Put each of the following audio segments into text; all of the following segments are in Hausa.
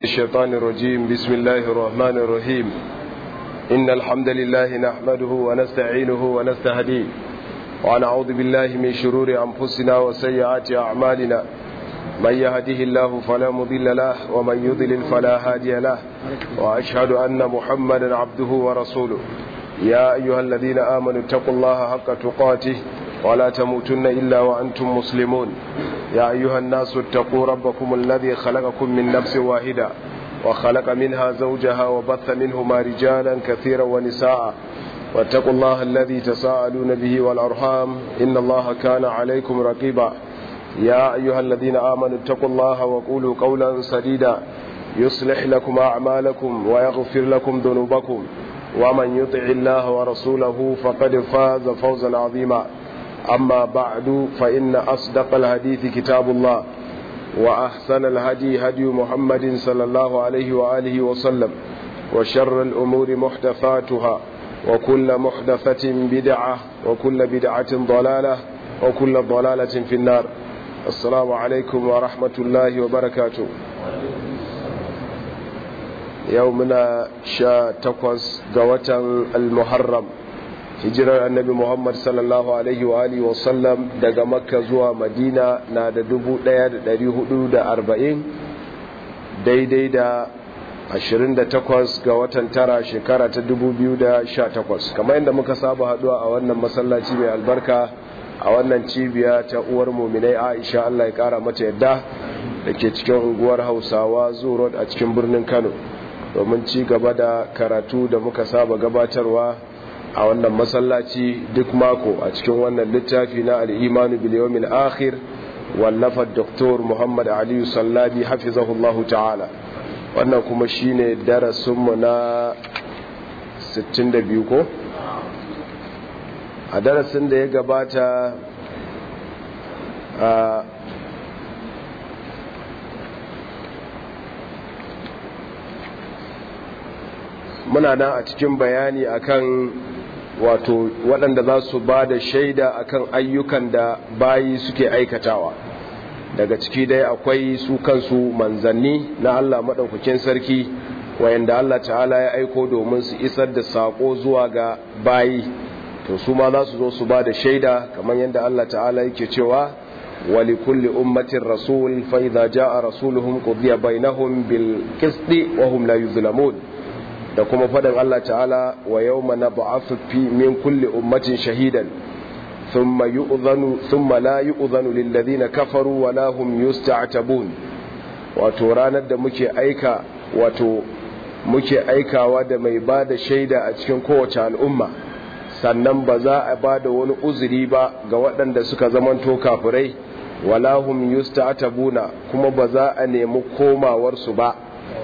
الشيطان الرجيم بسم الله الرحمن الرحيم إن الحمد لله نحمده ونستعينه ونستهديه ونعوذ بالله من شرور أنفسنا وسيئات أعمالنا من يهده الله فلا مضل له ومن يضلل فلا هادي له وأشهد أن محمدا عبده ورسوله يا أيها الذين آمنوا اتقوا الله حق تقاته ولا تموتن إلا وأنتم مسلمون يا أيها الناس اتقوا ربكم الذي خلقكم من نفس واحدة وخلق منها زوجها وبث منهما رجالا كثيرا ونساء واتقوا الله الذي تساءلون به والأرحام إن الله كان عليكم رقيبا يا أيها الذين آمنوا اتقوا الله وقولوا قولا سديدا يصلح لكم أعمالكم ويغفر لكم ذنوبكم ومن يطع الله ورسوله فقد فاز فوزا عظيما أما بعد فإن أصدق الحديث كتاب الله وأحسن الهدي هدي محمد صلى الله عليه وآله وسلم وشر الأمور محدثاتها وكل محدثة بدعة وكل بدعة ضلالة وكل ضلالة في النار السلام عليكم ورحمة الله وبركاته يومنا شا تقوز قوة المحرم hijirar annabi muhammad sallallahu alaihi wa alihi wasallam daga makka zuwa madina na da dubu da da hudu arba'in daidai da ashirin da takwas ga watan tara shekara ta dubu biyu da sha takwas kamar yadda muka saba haduwa a wannan masallaci mai albarka a wannan cibiya ta uwar muminai aisha allah ya kara mata yadda da ke cikin unguwar hausawa zoo a cikin birnin kano domin ci gaba da karatu da muka saba gabatarwa a wannan masallaci duk mako a cikin wannan littafi na al'imanu biliyomil akhir wallafar doktor muhammad aliyu sallabi hafizahullahu ta'ala wannan kuma shine darasinmu na 62 ko a darasin da ya gabata a muna nan a cikin bayani akan wato waɗanda za su ba da shaida akan ayyukan da bayi suke aikatawa daga ciki dai akwai su kansu manzanni na Allah maɗaukakin sarki wayanda Allah ta'ala ya aiko domin su isar da saƙo zuwa ga bayi to su ma za su zo su ba da shaida kamar yadda Allah ta'ala yake cewa wali kulli ummatin rasul fa idza jaa rasuluhum qudiya bainahum bil qisti wa hum la yuzlamun da kuma faɗin Allah ta'ala wa yau mana ba'afu fi min kulli ummatin shahidan thumma yu'zanu thumma la yu'zanu lil ladina kafaru wa la hum yusta'tabun wato ranar da muke aika wato muke aikawa da mai bada shaida a cikin kowace al'umma sannan ba za a bada wani uzuri ba ga waɗanda suka zamanto kafirai wala hum yusta'tabuna kuma ba za a nemi komawarsu ba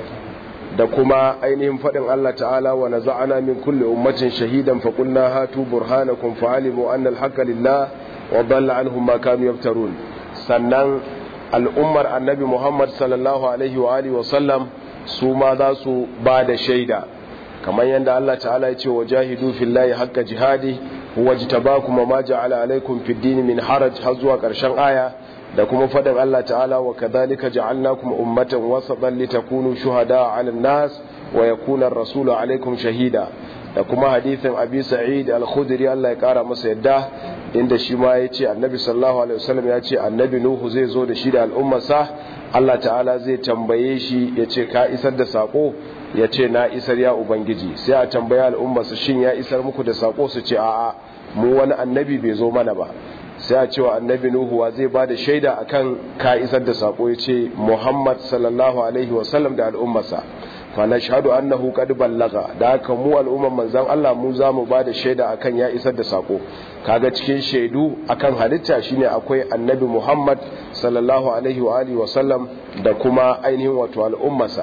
da kuma ainihin faɗin Allah ta'ala wa naza'ana min kulli ummatin shahidan fa qulna hatu burhanakum fa alimu anna al-haqqa lillah wa dalla anhum ma kanu yaftarun sannan al'ummar annabi Muhammad sallallahu alaihi wa alihi wa sallam su ma za su ba da shaida kamar yadda Allah ta'ala ya ce wa jahidu fillahi haqqa jihadi huwa jtabakum ma ja'ala alaikum fid din min haraj har zuwa ƙarshen aya da kuma faɗin Allah ta'ala wa kadhalika ja'alnakum ummatan wasatan litakunu shuhada 'ala an-nas wa yakuna ar-rasulu 'alaykum shahida da kuma hadithin Abi Sa'id al-Khudri Allah ya kara masa yadda inda shi ma yace Annabi sallallahu alaihi wasallam ya ce Annabi Nuhu zai zo da shi da al'ummarsa Allah ta'ala zai tambaye shi yace ka isar da sako yace na isar ya ubangiji sai a tambaya al'ummarsa shin ya isar muku da sako su ce a'a mu wani annabi bai zo mana ba sai a cewa annabi nuhu wa zai ba da shaida akan ka isar da sako ya ce muhammad sallallahu alaihi wasallam da al'ummarsa fa na shahadu annahu qad ballaga da haka mu al'umman manzon Allah mu za mu ba da shaida akan ya isar da sako kaga cikin shaidu akan halitta shine akwai annabi muhammad sallallahu alaihi wa alihi wasallam da kuma ainihin wato al'ummarsa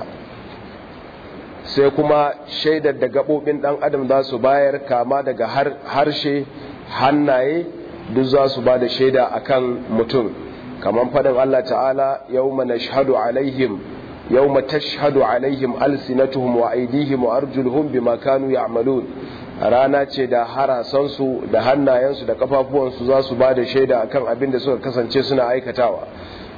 sai kuma shaidar da gabobin dan adam za su bayar kama daga harshe hannaye duk za su ba da shaida a kan mutum kamar faɗin Allah ta'ala yau mana shahadu alaihim yau mata shahadu alaihim alsinatuhum wa aidihim wa arjulhum bima kanu ya'malun rana ce da harasansu da hannayensu da kafafuwansu za su ba da shaida akan abin da suka kasance suna aikatawa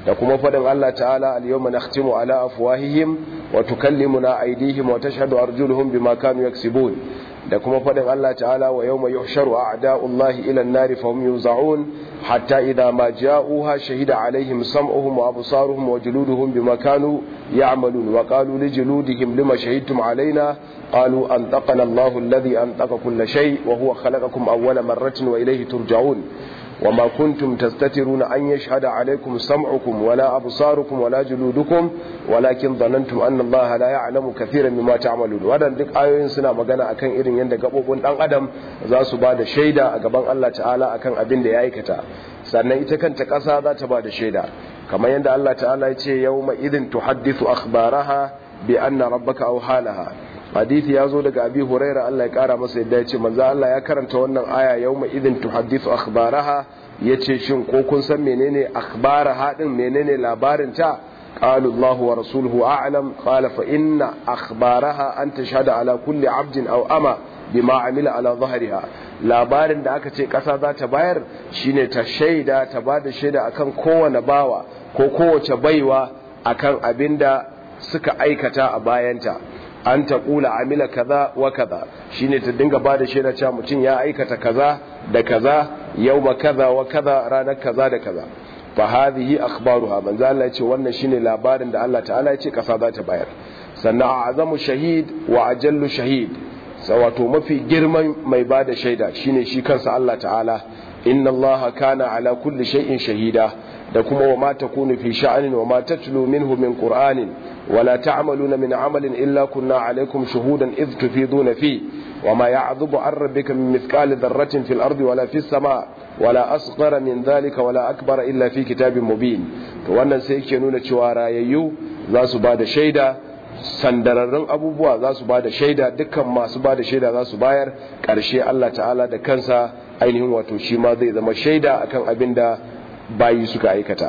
da kuma faɗin Allah ta'ala al-yawma nakhtimu ala afwahihim wa tukallimuna aydihim wa tashhadu arjuluhum bima kanu yaksibun da kuma faɗin Allah ta'ala wa yawma yuhsharu a'da'ullahi ila an-nari fahum yuza'un hatta idha ma ja'uha shahida alaihim sam'uhum wa absaruhum wa juluduhum bima kanu ya'malun wa qalu li juludihim lima shahidtum alaina qalu antaqana Allahu alladhi antaqa kull shay wa huwa khalaqakum awwala marratin wa ilayhi turja'un وما كنتم تستترون أن يشهد عليكم سمعكم ولا أبصاركم ولا جلودكم ولكن ظننتم أن الله لا يعلم كثيرا مما تعملون ودن duk ayoyin suna magana akan irin yadda gabobin dan adam za su ba da shaida a gaban Allah ta'ala akan abin da ya aikata sannan ita kanta ƙasa za ta ba da shaida kamar yadda Allah ta'ala ya ce yawma idin tuhaddithu akhbaraha bi anna rabbaka aw halaha hadithi ya zo daga abi huraira Allah ya kara masa yadda ya ce manzo Allah ya karanta wannan aya yawma idin tuhaddithu akhbaraha yace shin ko kun san menene akhbaraha din menene labarin ta قالوا الله ورسوله أعلم قال فإن أخبارها أن تشهد على كل عبد أو أما بما عمل على ظهرها labarin da aka ce ƙasa za ta bayar shine ta shaida ta ba da shaida akan kowane bawa ko kowace baiwa akan abin da suka aikata a bayanta an ta kula amila kaza wa kaza shine ta dinga ba da shaida cewa mutum ya aikata kaza da kaza yau kaza wa kaza ranar kaza da kaza fa hadhihi akhbaruha manzo Allah yace wannan shine labarin da Allah ta'ala yace kasa za ta bayar sannan azamu shahid wa ajallu shahid wato mafi girman mai bada shaida shine shi kansa Allah ta'ala inna Allah kana ala kulli shay'in shahida da kuma wa ma takunu fi sha'anin wa ma tatlu minhu min qur'anin wala ta'maluna min amalin illa kunna alaykum shuhudan idh tufiduna fi وما يعذب عن ربك من مثقال ذرة في الأرض ولا في السماء ولا أصغر من ذلك ولا أكبر إلا في كتاب مبين wannan sai yake nuna cewa rayayyu za su ba da shaida sandararrun abubuwa za su ba da shaida dukkan masu ba da shaida za su bayar ƙarshe Allah ta'ala da kansa ainihin wato shi ma zai zama shaida akan abin da bayi suka aikata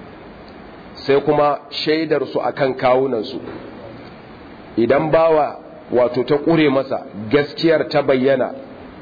sai kuma shaidar su akan kawunansu idan bawa wato ta ƙure masa gaskiyar ta bayyana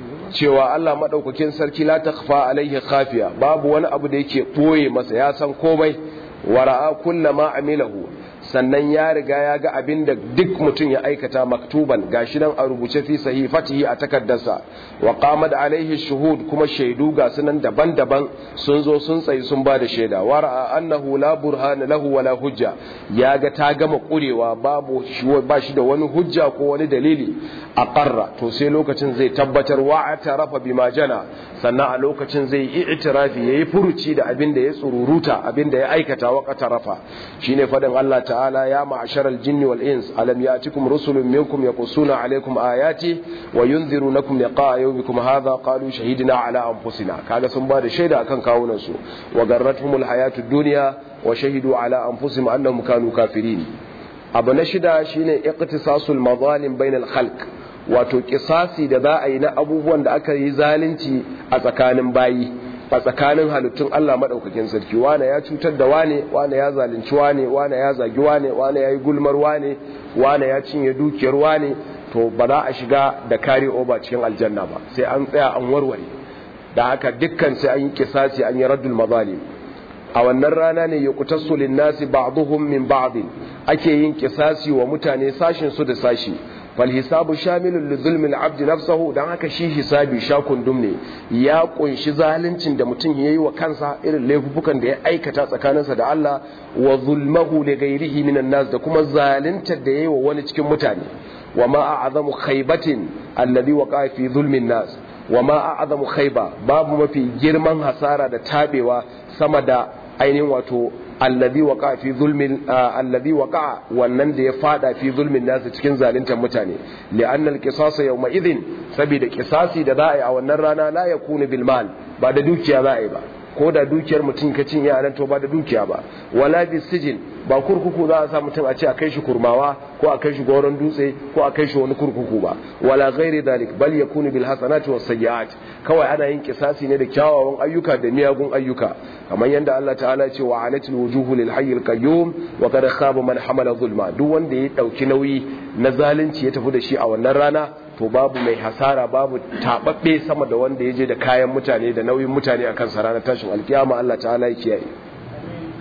cewa Allah maɗaukakin sarki la ta kafa alaihi khafiya babu wani abu da yake ɓoye masa ya san komai wara'a kulla ma amilahu sannan ya riga ya ga abin da duk mutum ya aikata maktuban gashi nan a rubuce fi sahifatihi a takardarsa wa qamat alaihi shuhud kuma shaidu ga sunan daban-daban sun zo sun tsayi sun ba da shaida wa ra'a annahu la burhana lahu wala hujja ya ga ta gama kurewa babu ba shi da wani hujja ko wani dalili a qarra to sai lokacin zai tabbatar wa atarafa bima jana sannan a lokacin zai yi itirafi yayi furuci da abin da ya tsururuta abin da ya aikata wa qatarafa shine fadin Allah ta'ala ya ma'asharal jinni wal ins alam ya'tikum rusulun minkum yaqussuna alaykum ayati wa yunzirunakum liqa'a yawmikum hadha qalu shahidna ala anfusina kaga sun ba da shaida akan kawunan su wa garratuhumul hayatud dunya wa shahidu ala anfusihim annahum kanu kafirin abu na shida shine iqtisasul mazalim bainal khalq wato kisasi da za a yi na abubuwan da aka yi zalunci a tsakanin bayi a tsakanin halittun Allah maɗaukakin sarki wane ya cutar da wane wane ya zalunci wane wane ya zagi wane wane ya yi gulmar wane wane ya cinye dukiyar wane to ba za a shiga da kare oba cikin aljanna ba sai an tsaya an warware da haka dukkan sai an yi kisasi an yi raddul mazalim a wannan rana ne ya kutassu linnasi ba'dhum min ba'd ake yin kisasi wa mutane sashin su da sashi falhisabu shamilun lizulmin abdi nafsahu don haka shi hisabi sha kundum ne ya kunshi zaluncin da mutum ya yi wa kansa irin laifukan da ya aikata tsakaninsa da Allah wa zulmahu li ghairihi minan nas da kuma zaluntar da ya yi wa wani cikin mutane wa ma a'zamu khaybatin alladhi waqa fi zulmin nas wa ma a'zamu khayba babu mafi girman hasara da tabewa sama da ainihin wato alladhi waqa fi zulmin alladhi waqa wannan da ya fada fi zulmin nasu cikin zaluntar mutane li'anna al-qisas yawma idhin saboda qisasi da za a yi a wannan rana la yakunu bil mal ba da dukiya za a yi ba ko da dukiyar mutum ka cinye a nan to ba da dukiya ba wala bis sijin ba kurkuku za a sa mutum a ce a kai shi kurmawa ko a kai shi goron dutse ko a kai shi wani kurkuku ba wala ghairi dalik bal yakunu bil hasanati was sayyi'at kawai ana yin kisasi ne da kyawawan ayyuka da miyagun ayyuka kamar yadda Allah ta'ala ya ce wa anatil wujuhu lil hayyil qayyum wa qad khaba man hamala zulma duk wanda ya dauki nauyi na zalunci ya tafi da shi a wannan rana to babu mai hasara babu tababbe sama da wanda ya je da kayan mutane da nauyin mutane akan sa ranar tashin alkiyama Allah ta'ala ya kiyaye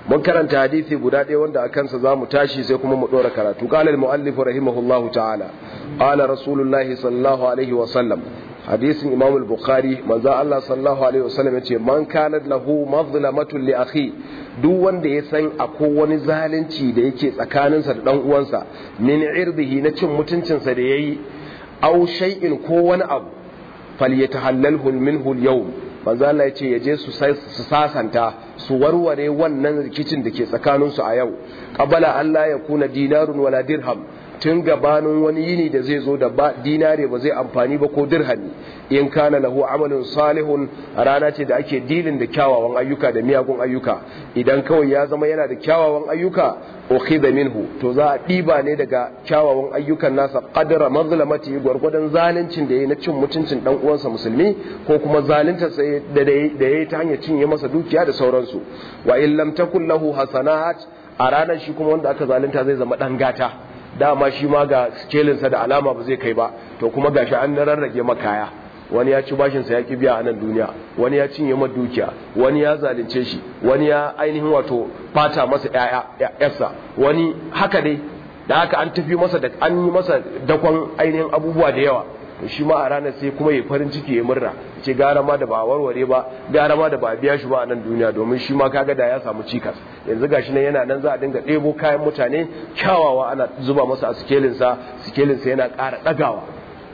mun karanta hadisi guda ɗaya wanda a kansa za mu tashi sai kuma mu ɗora karatu qala al-mu'allif rahimahullahu ta'ala qala rasulullahi sallallahu alaihi wa sallam hadisin imam al-bukhari manzo Allah sallallahu alaihi wa sallam yace man kana lahu mazlamatun li akhi duk wanda ya san akwai wani zalunci da yake tsakaninsa da dan uwansa min irdihi na cin mutuncinsa da yayi aw shay'in ko wani abu falyatahallalhu minhu al-yawm manzo Allah ya ce ya je su sasanta su warware wannan rikicin da ke tsakaninsu a yau qabala Allah ya kuna dinarun wala dirham tun gabanin wani yini da zai zo da dinare ba zai amfani ba ko dirhami in kana lahu amalin salihun rana ce da ake dilin da kyawawan ayyuka da miyagun ayyuka idan kawai ya zama yana da kyawawan ayyuka ukhidha minhu to za a ɗiba ne daga kyawawan ayyukan nasa qadra mazlamati gwargwadon zaluncin da yayi na cin mutuncin dan uwansa musulmi ko kuma zalunta sai da da yayi ta hanyar cinye masa dukiya da sauransu wa in lam takul lahu hasanat a ranar shi kuma wanda aka zalunta zai zama dan gata dama shi ma ga skelinsa da alama ba zai kai ba to kuma gashi an rarrage makaya wani ya ci bashinsa ya ki biya a nan duniya wani ya cinye masa dukiya wani ya zalunce shi wani ya ainihin wato fata masa ƴaƴa wani haka dai da haka an tafi masa da an yi masa dakon ainihin abubuwa da yawa to shi ma a ranar sai kuma ya farin ciki ya murna ce gara ma da ba warware ba gara ma da ba biya shi ba a nan duniya domin shi ma kaga da ya samu cikas yanzu gashi nan yana nan za a dinga ɗebo kayan mutane kyawawa ana zuba masa a sikelinsa sikelinsa yana ƙara ɗagawa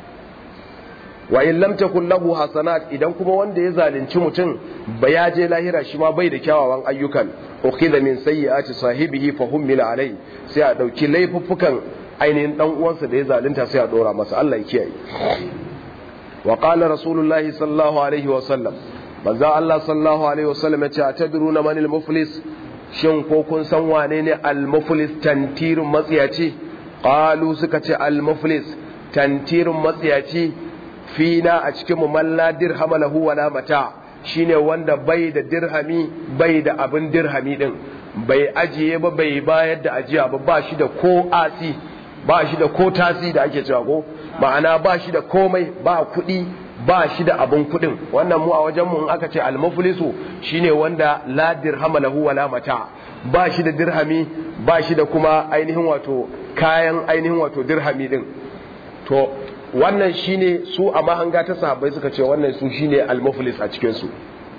wa in lam takun lahu hasanat idan kuma wanda ya zalunci mutum ba ya je lahira shi ma bai da kyawawan ayyukan ukhidha min sayyiati sahibihi fa hummila alai sai a dauki laifuffukan ainihin dan uwansa da ya zalunta sai a dora masa Allah ya kiyaye wa qala rasulullahi sallallahu alaihi wa sallam manzo Allah sallallahu alaihi wa sallam ya ce atadruna manil muflis shin ko kun san wane ne al muflis tantirun matsiyaci qalu suka ce al muflis tantirun matsiyaci fina a cikin mu malla dirhama lahu wala mata shine wanda bai da dirhami bai da abin dirhami din bai ajiye ba bai bayar da ajiya ba ba shi da ko asi ba shi da ko tasi da ake cewa ko ma'ana ba shi da komai ba kuɗi ba shi da abin kuɗin wannan mu a wajen mu in aka ce almuflisu shine wanda la dirhama lahu wala mata ba shi da dirhami ba shi da kuma ainihin wato kayan ainihin wato dirhami din to wannan shine su a mahanga ta sahabbai suka ce wannan su shine al-muflis a cikin su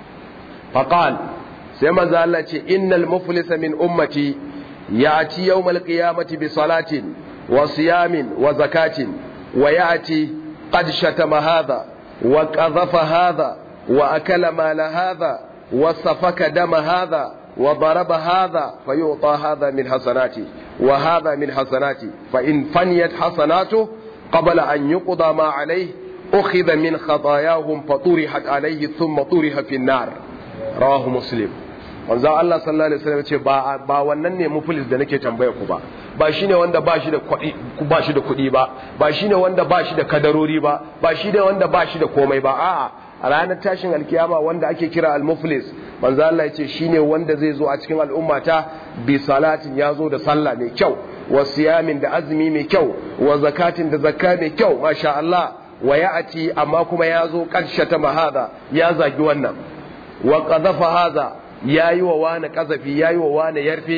faqal sai manzo Allah ce innal muflisa min ummati ya'ti yawmal qiyamati bi salatin wa siyamin wa zakatin wa ya'ti qad shatama hadha wa qadhafa hadha wa akala mala hadha wa safaka dama hadha wa daraba hadha fayu'ta hadha min hasanati wa hadha min hasanati fa in faniyat hasanatuhu قبل أن يقضى ما عليه أخذ من خطاياهم فطرحت عليه ثم طرح في النار رواه مسلم manzo Allah sallallahu alaihi wasallam ce ba ba wannan ne muflis da nake tambaya ku ba ba shine wanda ba shi da kuɗi ba shi da kuɗi ba ba shine wanda ba shi da kadarori ba ba shine wanda ba shi da komai ba a'a a ranar tashin alkiyama wanda ake kira al-muflis manzo Allah yace shine wanda zai zo a cikin al'ummata bi salatin ya zo da sallah mai kyau wa siyamin da azumi mai kyau wa zakatin da zakka mai kyau masha Allah wa ya'ati amma kuma ya zo ta mahada ya zagi wannan wa qadhafa hadha yayi wa wani kazafi yayi wa wani yarfe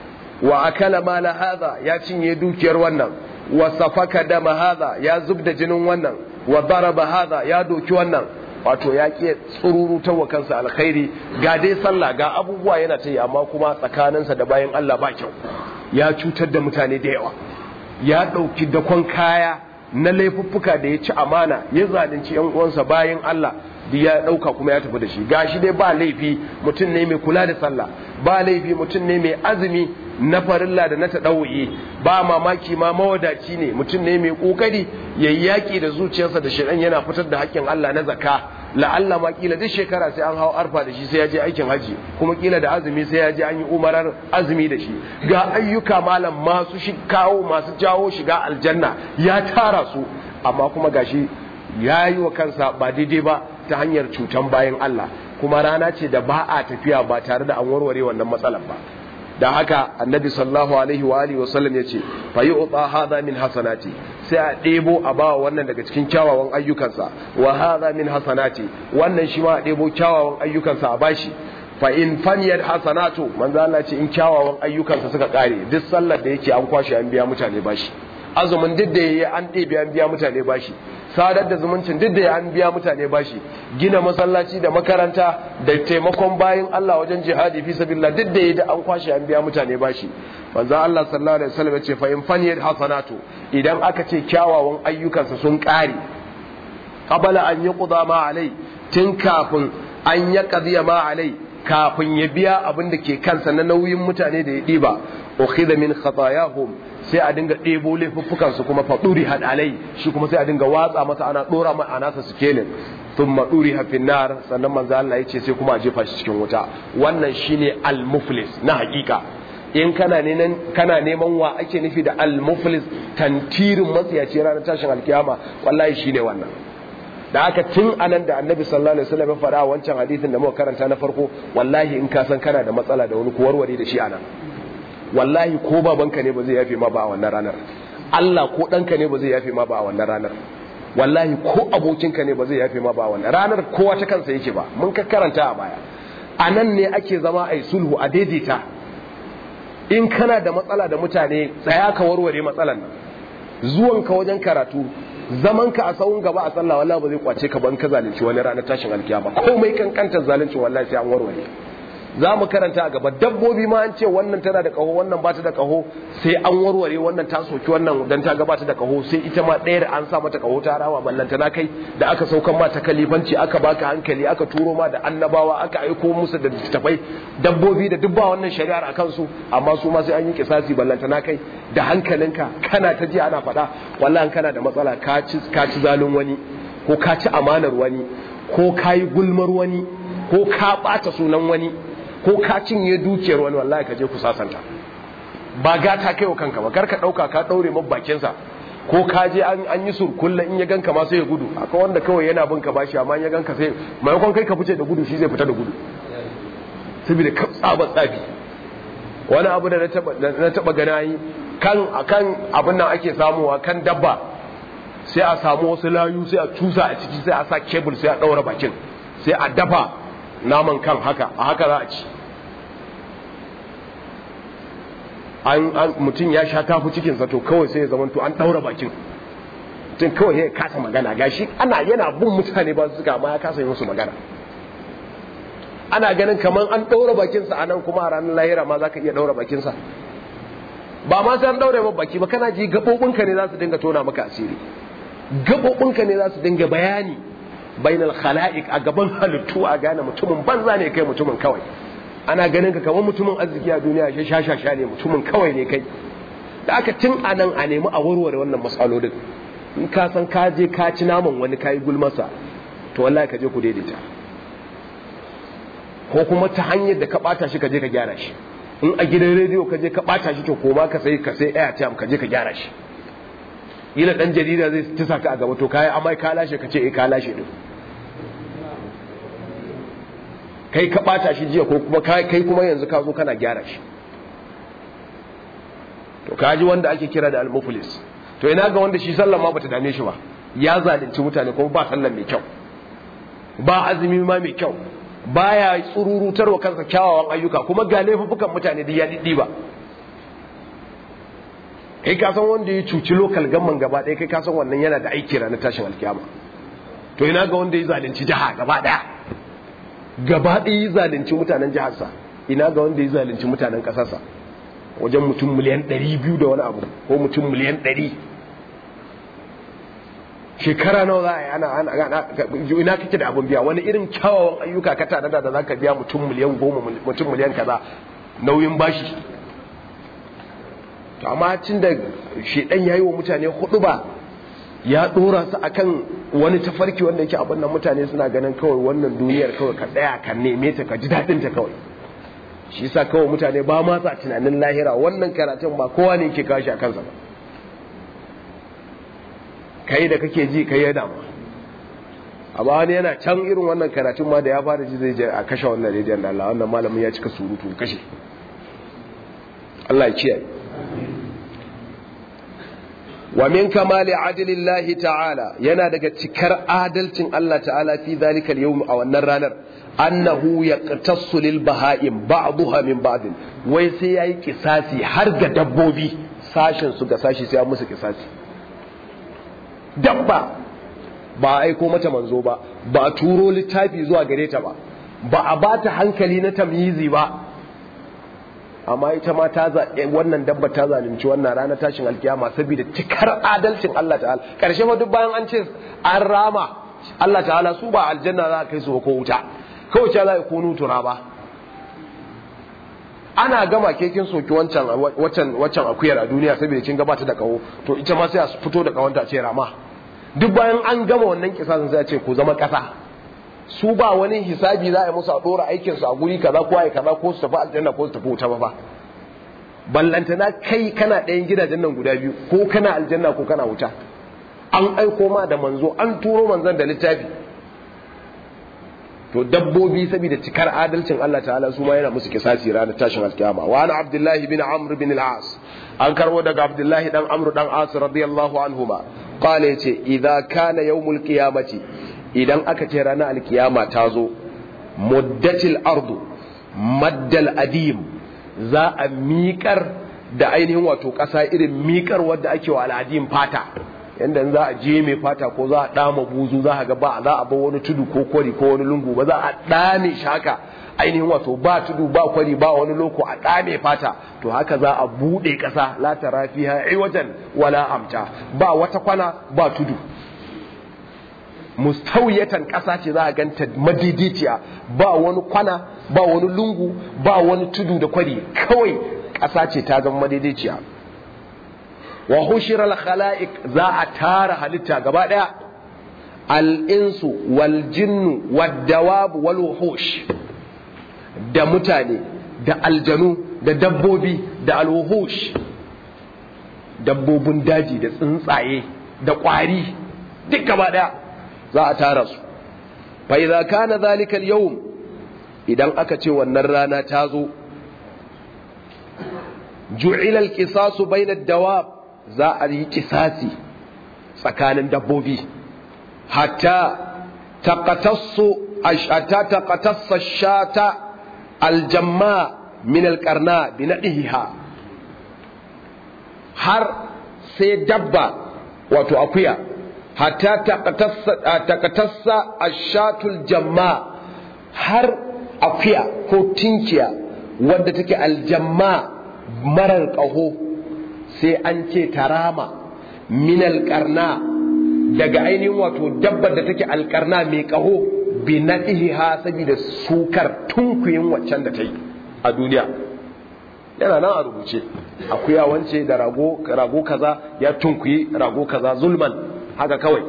wa akala mala hadha ya cinye dukiyar wannan wa safaka dama hadha ya zubda jinin wannan wa daraba hadha ya doki wannan wato ya ƙi tsururutar wa kansa alkhairi ga dai sallah ga abubuwa yana ta yi amma kuma tsakaninsa da bayan Allah ba kyau ya cutar da mutane da yawa ya ɗauki dakon kaya na laifuffuka da ya ci amana ya zalunci yan uwansa bayan Allah da ya ɗauka kuma ya tafi da shi gashi dai ba laifi mutum ne mai kula da sallah ba laifi mutum ne mai azumi na farilla da na taɗau'i ba mamaki ma mawadaci ne mutum ne mai ƙoƙari ya yi yaƙi da zuciyarsa da shirin yana fitar da haƙƙin Allah na zakka la'alla ma kila duk shekara sai an hau arfa da shi sai ya je aikin haji kuma kila da azumi sai ya je an yi umarar azumi da shi ga ayyuka malam masu shi kawo masu jawo shiga aljanna ya tara su amma kuma gashi ya yi wa kansa ba daidai ba ta hanyar cutan bayan Allah kuma rana ce da ba a tafiya ba tare da an warware wannan matsalar ba da haka annabi sallallahu alaihi wa alihi wasallam ya ce fa yu'ta hadha min hasanati sai a ɗebo a ba wannan daga cikin kyawawan ayyukansa wa hadha min hasanati wannan shi ma a ɗebo kyawawan ayyukansa a bashi fa in faniyat hasanatu manzo Allah ce in kyawawan ayyukansa suka kare duk sallar da yake an kwashe an biya mutane bashi azumin duk da yayi an ɗebe an biya mutane bashi sadar da zumuncin duk da an biya mutane bashi gina masallaci da makaranta da taimakon bayin Allah wajen jihadi fi sabilillah duk da yayi da an kwashe an biya mutane bashi manzo Allah sallallahu alaihi wasallam ya ce fa in faniyat hasanatu idan aka ce kyawawan ayyukansa sun kare qabala an yuqda ma alai tun kafin an ya qadiya ma alai kafin ya biya abin da ke kansa na nauyin mutane da ya diba ukhidha min khatayahum sai a dinga ɗebo laifuffukan su kuma faɗuri had alai shi kuma sai a dinga watsa masa ana ɗora mai a nasa sikelin sun maɗuri hafin nar sannan manzo Allah ya ce sai kuma a jefa shi cikin wuta wannan shine al-muflis na hakika in kana neman kana neman wa ake nufi da al-muflis tantirin matsiyaci ranar tashin alkiyama wallahi shine wannan da aka tun anan da annabi sallallahu alaihi wasallam ya faɗa wancan hadisin da muka karanta na farko wallahi in ka san kana da matsala da wani ku warware da shi anan wallahi ko babanka ne ba zai yafe ma ba a wannan ranar Allah ko ɗanka ne ba zai yafe ma ba a wannan ranar wallahi ko abokinka ne ba zai yafe ma ba a wannan ranar kowa ta kansa yake ba mun ka karanta a baya a nan ne ake zama a yi sulhu a daidaita in kana da matsala da mutane tsaya ka warware matsalan nan zuwanka wajen karatu zamanka a sahun gaba a sallah wallahi ba zai kwace ka ban ka zalunci wani ranar tashin alkiyama komai kankantar zalunci wallahi sai an warware za mu karanta a gaba dabbobi ma an ce wannan tana da kaho wannan ba ta da kaho sai an warware wannan ta soki wannan dan ta gabata da kaho sai ita ma ɗayar an sa mata kaho ta rawa ballanta na kai da aka saukan ma ta kalifanci aka baka hankali aka turo ma da annabawa aka aiko musu da tafai dabbobi da dubba wannan shari'ar a kansu amma su ma sai an yi kisasi ballanta na kai da hankalinka kana ta ji ana faɗa wallahi kana da matsala ka ci ka ci zalun wani ko ka ci amanar wani ko ka yi gulmar wani ko ka ɓata sunan wani ko ka cinye dukiyar wani wallahi ka je ku sasanta ba gata kai wa kanka ba karka dauka ka daure man bakin sa ko ka je an an yi surkulla in ya ganka ma sai ya gudu akwai wanda kawai yana bin ka bashi amma in ya ganka sai maimakon kai ka fice da gudu shi zai fita da gudu saboda ka tsaba tsafi wani abu da na taba na taba gana yi kan akan abin nan ake samuwa kan dabba sai a samu wasu layu sai a cusa a ciki sai a sa kebul sai a daura bakin sai a dafa naman kan haka a haka za a ci an mutum ya sha tafi cikinsa to kawai sai ya zama to an daura bakin mutum kawai ya kasa magana gashi ana yana bin mutane ba su suka amma ya kasa yi musu magana ana ganin kamar an daura bakinsa a nan kuma a ranar lahira ma za ka iya daura bakinsa ba ma sai an daura ba baki ba kana ji gaɓoɓinka ne za su dinga tona maka asiri gaɓoɓinka ne za su dinga bayani bainal khala'iq a gaban halittu a gane mutumin banza ne kai mutumin kawai ana ganin ka kamar mutumin arziki a duniya shi shashasha ne mutumin kawai ne kai da aka tun a nan a nemi a warware wannan matsalolin in ka san ka je ka ci naman wani kayi gulmasa to wallahi ka je ku daidaita ko kuma ta hanyar da ka bata shi ka je ka gyara shi in a gidan rediyo ka je ka bata shi to koma ka sai ka sai airtime ka je ka gyara shi ila dan jarida zai tisa ka a gaba to kai amai ka lashe ka ce eh ka lashe din kai ka bata shi jiya ko kuma kai kuma yanzu ka zo kana gyara shi to kaji wanda ake kira da al-muflis to ina ga wanda shi sallan ma bata dame shi ba ya zalunci mutane kuma ba sallan mai kyau ba azumi ma mai kyau baya tsururutar wa kansa kyawawan ayyuka kuma ga laifukan mutane da ya diddi ba kai ka san wanda ya cuci lokal gamman gaba ɗaya kai ka san wannan yana da aiki ranar tashin alkiyama to ina ga wanda ya zalunci jiha gaba ɗaya gaba ɗaya ya zalunci mutanen jiharsa ina ga wanda ya zalunci mutanen ƙasarsa wajen mutum miliyan ɗari biyu da wani abu ko mutum miliyan ɗari shekara nawa za a yi ana ana ina kake da abin biya wani irin kyawawan ayyuka ka tare da za ka biya mutum miliyan goma mutum miliyan kaza nauyin bashi to amma cin da shedan yayi wa mutane hudu ba ya dora su akan wani tafarki wanda yake abin nan mutane suna ganin kawai wannan duniyar kawai ka tsaya ka neme ta ka ji dadin ta kawai shi yasa kawai mutane ba ma sa tunanin lahira wannan karatun ba kowa ne yake kashi a kansa ba kai da kake ji kai ya damu amma wani yana can irin wannan karatun ma da ya fara ji zai je a kashe wannan rediyon da Allah wannan malamin ya cika surutu kashe Allah ya kiyaye wa min kamali adlillahi ta'ala yana daga cikar adalcin Allah ta'ala fi zalika al-yawm a wannan ranar annahu yaqtassu lil baha'im ba'daha min ba'd wai sai yayi kisasi har ga dabbobi sashin su ga sashi sai an musu kisasi dabba ba a aiko mata manzo ba ba a turo littafi zuwa gare ta ba ba a bata hankali na tamyizi ba amma ita ma ta wannan dabba ta zalunci wannan rana tashin alkiyama saboda cikar adalcin Allah ta'ala karshe ma duk bayan an ce an rama Allah ta'ala su ba aljanna za a kai su ko wuta kawai ce za a kunu tura ba ana gama kekin soki wancan wancan wancan akuyar a duniya saboda kin gabata da kawo to ita ma sai a fito da kawanta a ce rama duk bayan an gama wannan kisasin sai a ce ku zama kasa su ba wani hisabi za a yi musu a dora aikinsu a guri kaza ko ai kaza ko su tafi aljanna ko su tafi wuta ba fa ballantana kai kana ɗayan gidajen nan guda biyu ko kana aljanna ko kana wuta an aiko ma da manzo an turo manzon da littafi to dabbobi saboda cikar adalcin Allah ta'ala su ma yana musu kisasi ranar tashin alkiyama wa ana abdullahi bin amr bin al-as an karbo daga abdullahi dan amr dan as radiyallahu anhuma qala yace idza kana yawmul qiyamati idan aka ce ranar alkiyama ta zo muddatil ardu maddal adim za a miƙar da ainihin wato ƙasa irin miƙar wadda ake wa al'adim fata yanda za a je mai fata ko za a ɗama buzu za a ga ba za a bar wani tudu ko kwari ko wani lungu ba za a ɗame shi haka ainihin wato ba tudu ba kwari ba wani loko a ɗame fata to haka za a buɗe ƙasa la tara fiha iwajan wala amta ba wata kwana ba tudu mustawiyatan ƙasa ce za a ganta madidiciya ba wani kwana ba wani lungu ba wani tudu da kwari kawai ƙasa ce ta zama madidiciya wa hushira al-khala'iq za a tara halitta gaba daya al-insu wal jinnu wad dawab wal wuhush da mutane da aljanu da dabbobi da al-wuhush dabbobin daji da tsuntsaye da kwari duk gaba daya za a tara su fa idza kana zalika al-yawm idan aka ce wannan rana ta zo ju'ila al-qisasu bayna ad-dawab za a yi kisasi tsakanin dabbobi hatta taqatassu ashata taqatassa shata aljamma min alqarna bi nadiha har sai dabba wato akuya hatta taqatassa taqatassa ashatul jamma har akuya ko tinkiya wadda take aljamma marar ƙaho sai an ce tarama min alƙarna daga ainihin wato dabbar da take alƙarna mai ƙaho bi na ha saboda sukar tunkuyin waccan da ta yi a duniya yana nan a rubuce akuya wance da rago rago kaza ya tunkuyi rago kaza zulman haka kawai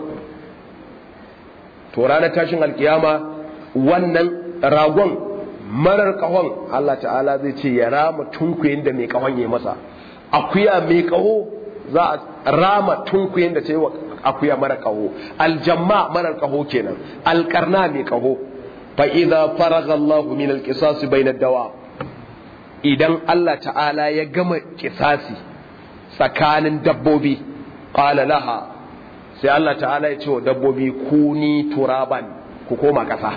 to ranar tashin alkiyama wannan ragon marar ƙahon Allah ta'ala zai ce ya rama tunkuyin da mai ƙahon ya masa akuya mai kaho za a rama tunkuyen da ta yi wa akuya mara kaho aljamma marar kaho kenan alkarna mai kaho fa idza faraga Allah min alqisas bayna dawa idan Allah ta'ala ya gama kisasi tsakanin dabbobi qala laha sai Allah ta'ala ya ce wa dabbobi kuni turaban ku koma kasa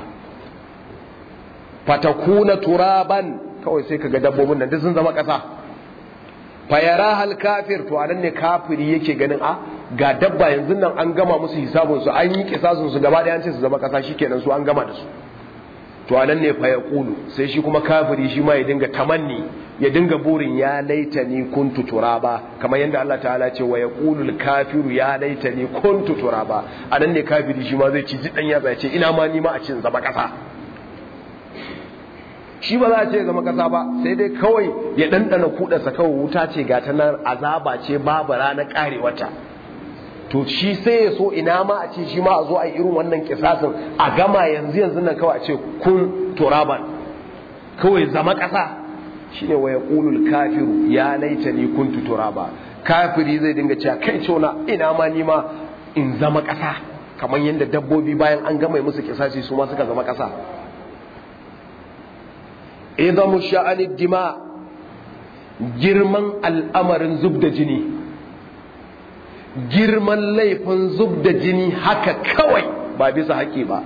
fatakuna turaban kawai sai kaga dabbobin nan duk sun zama kasa fayara hal kafir to anan ne kafiri yake ganin a ga dabba yanzu nan an gama musu hisabun su an yi kisasun su gaba ɗaya an ce su zama kasa shikenan su an gama da su to anan ne fa yaqulu sai shi kuma kafiri shi ma ya dinga tamanni ya dinga burin ya laitani kuntu turaba kamar yadda Allah ta'ala ce wa yaqulu al-kafiru ya laitani kuntu turaba anan ne kafiri shi ma zai ci jidan ya ce ina ma ni ma a cin zama kasa shi ba za a ce zama kasa ba sai dai kawai ya ɗanɗana kuɗarsa kawai wuta ce ga ta nan azaba ce babu ranar ƙare wata to shi sai ya so ina ma a ce shi ma a zo a yi irin wannan kisasin a gama yanzu yanzu nan kawai a ce kun turaban kawai zama ƙasa shine wa yaqulul kafiru ya laitani kuntu turaba kafiri zai dinga cewa kai cona ina ma ni ma in zama ƙasa kamar yadda dabbobi bayan an gama musu kisasi su ma suka zama ƙasa idamu sha'anid dima girman al'amarin zub da jini girman laifin zub da jini haka kawai ba bisa haƙi ba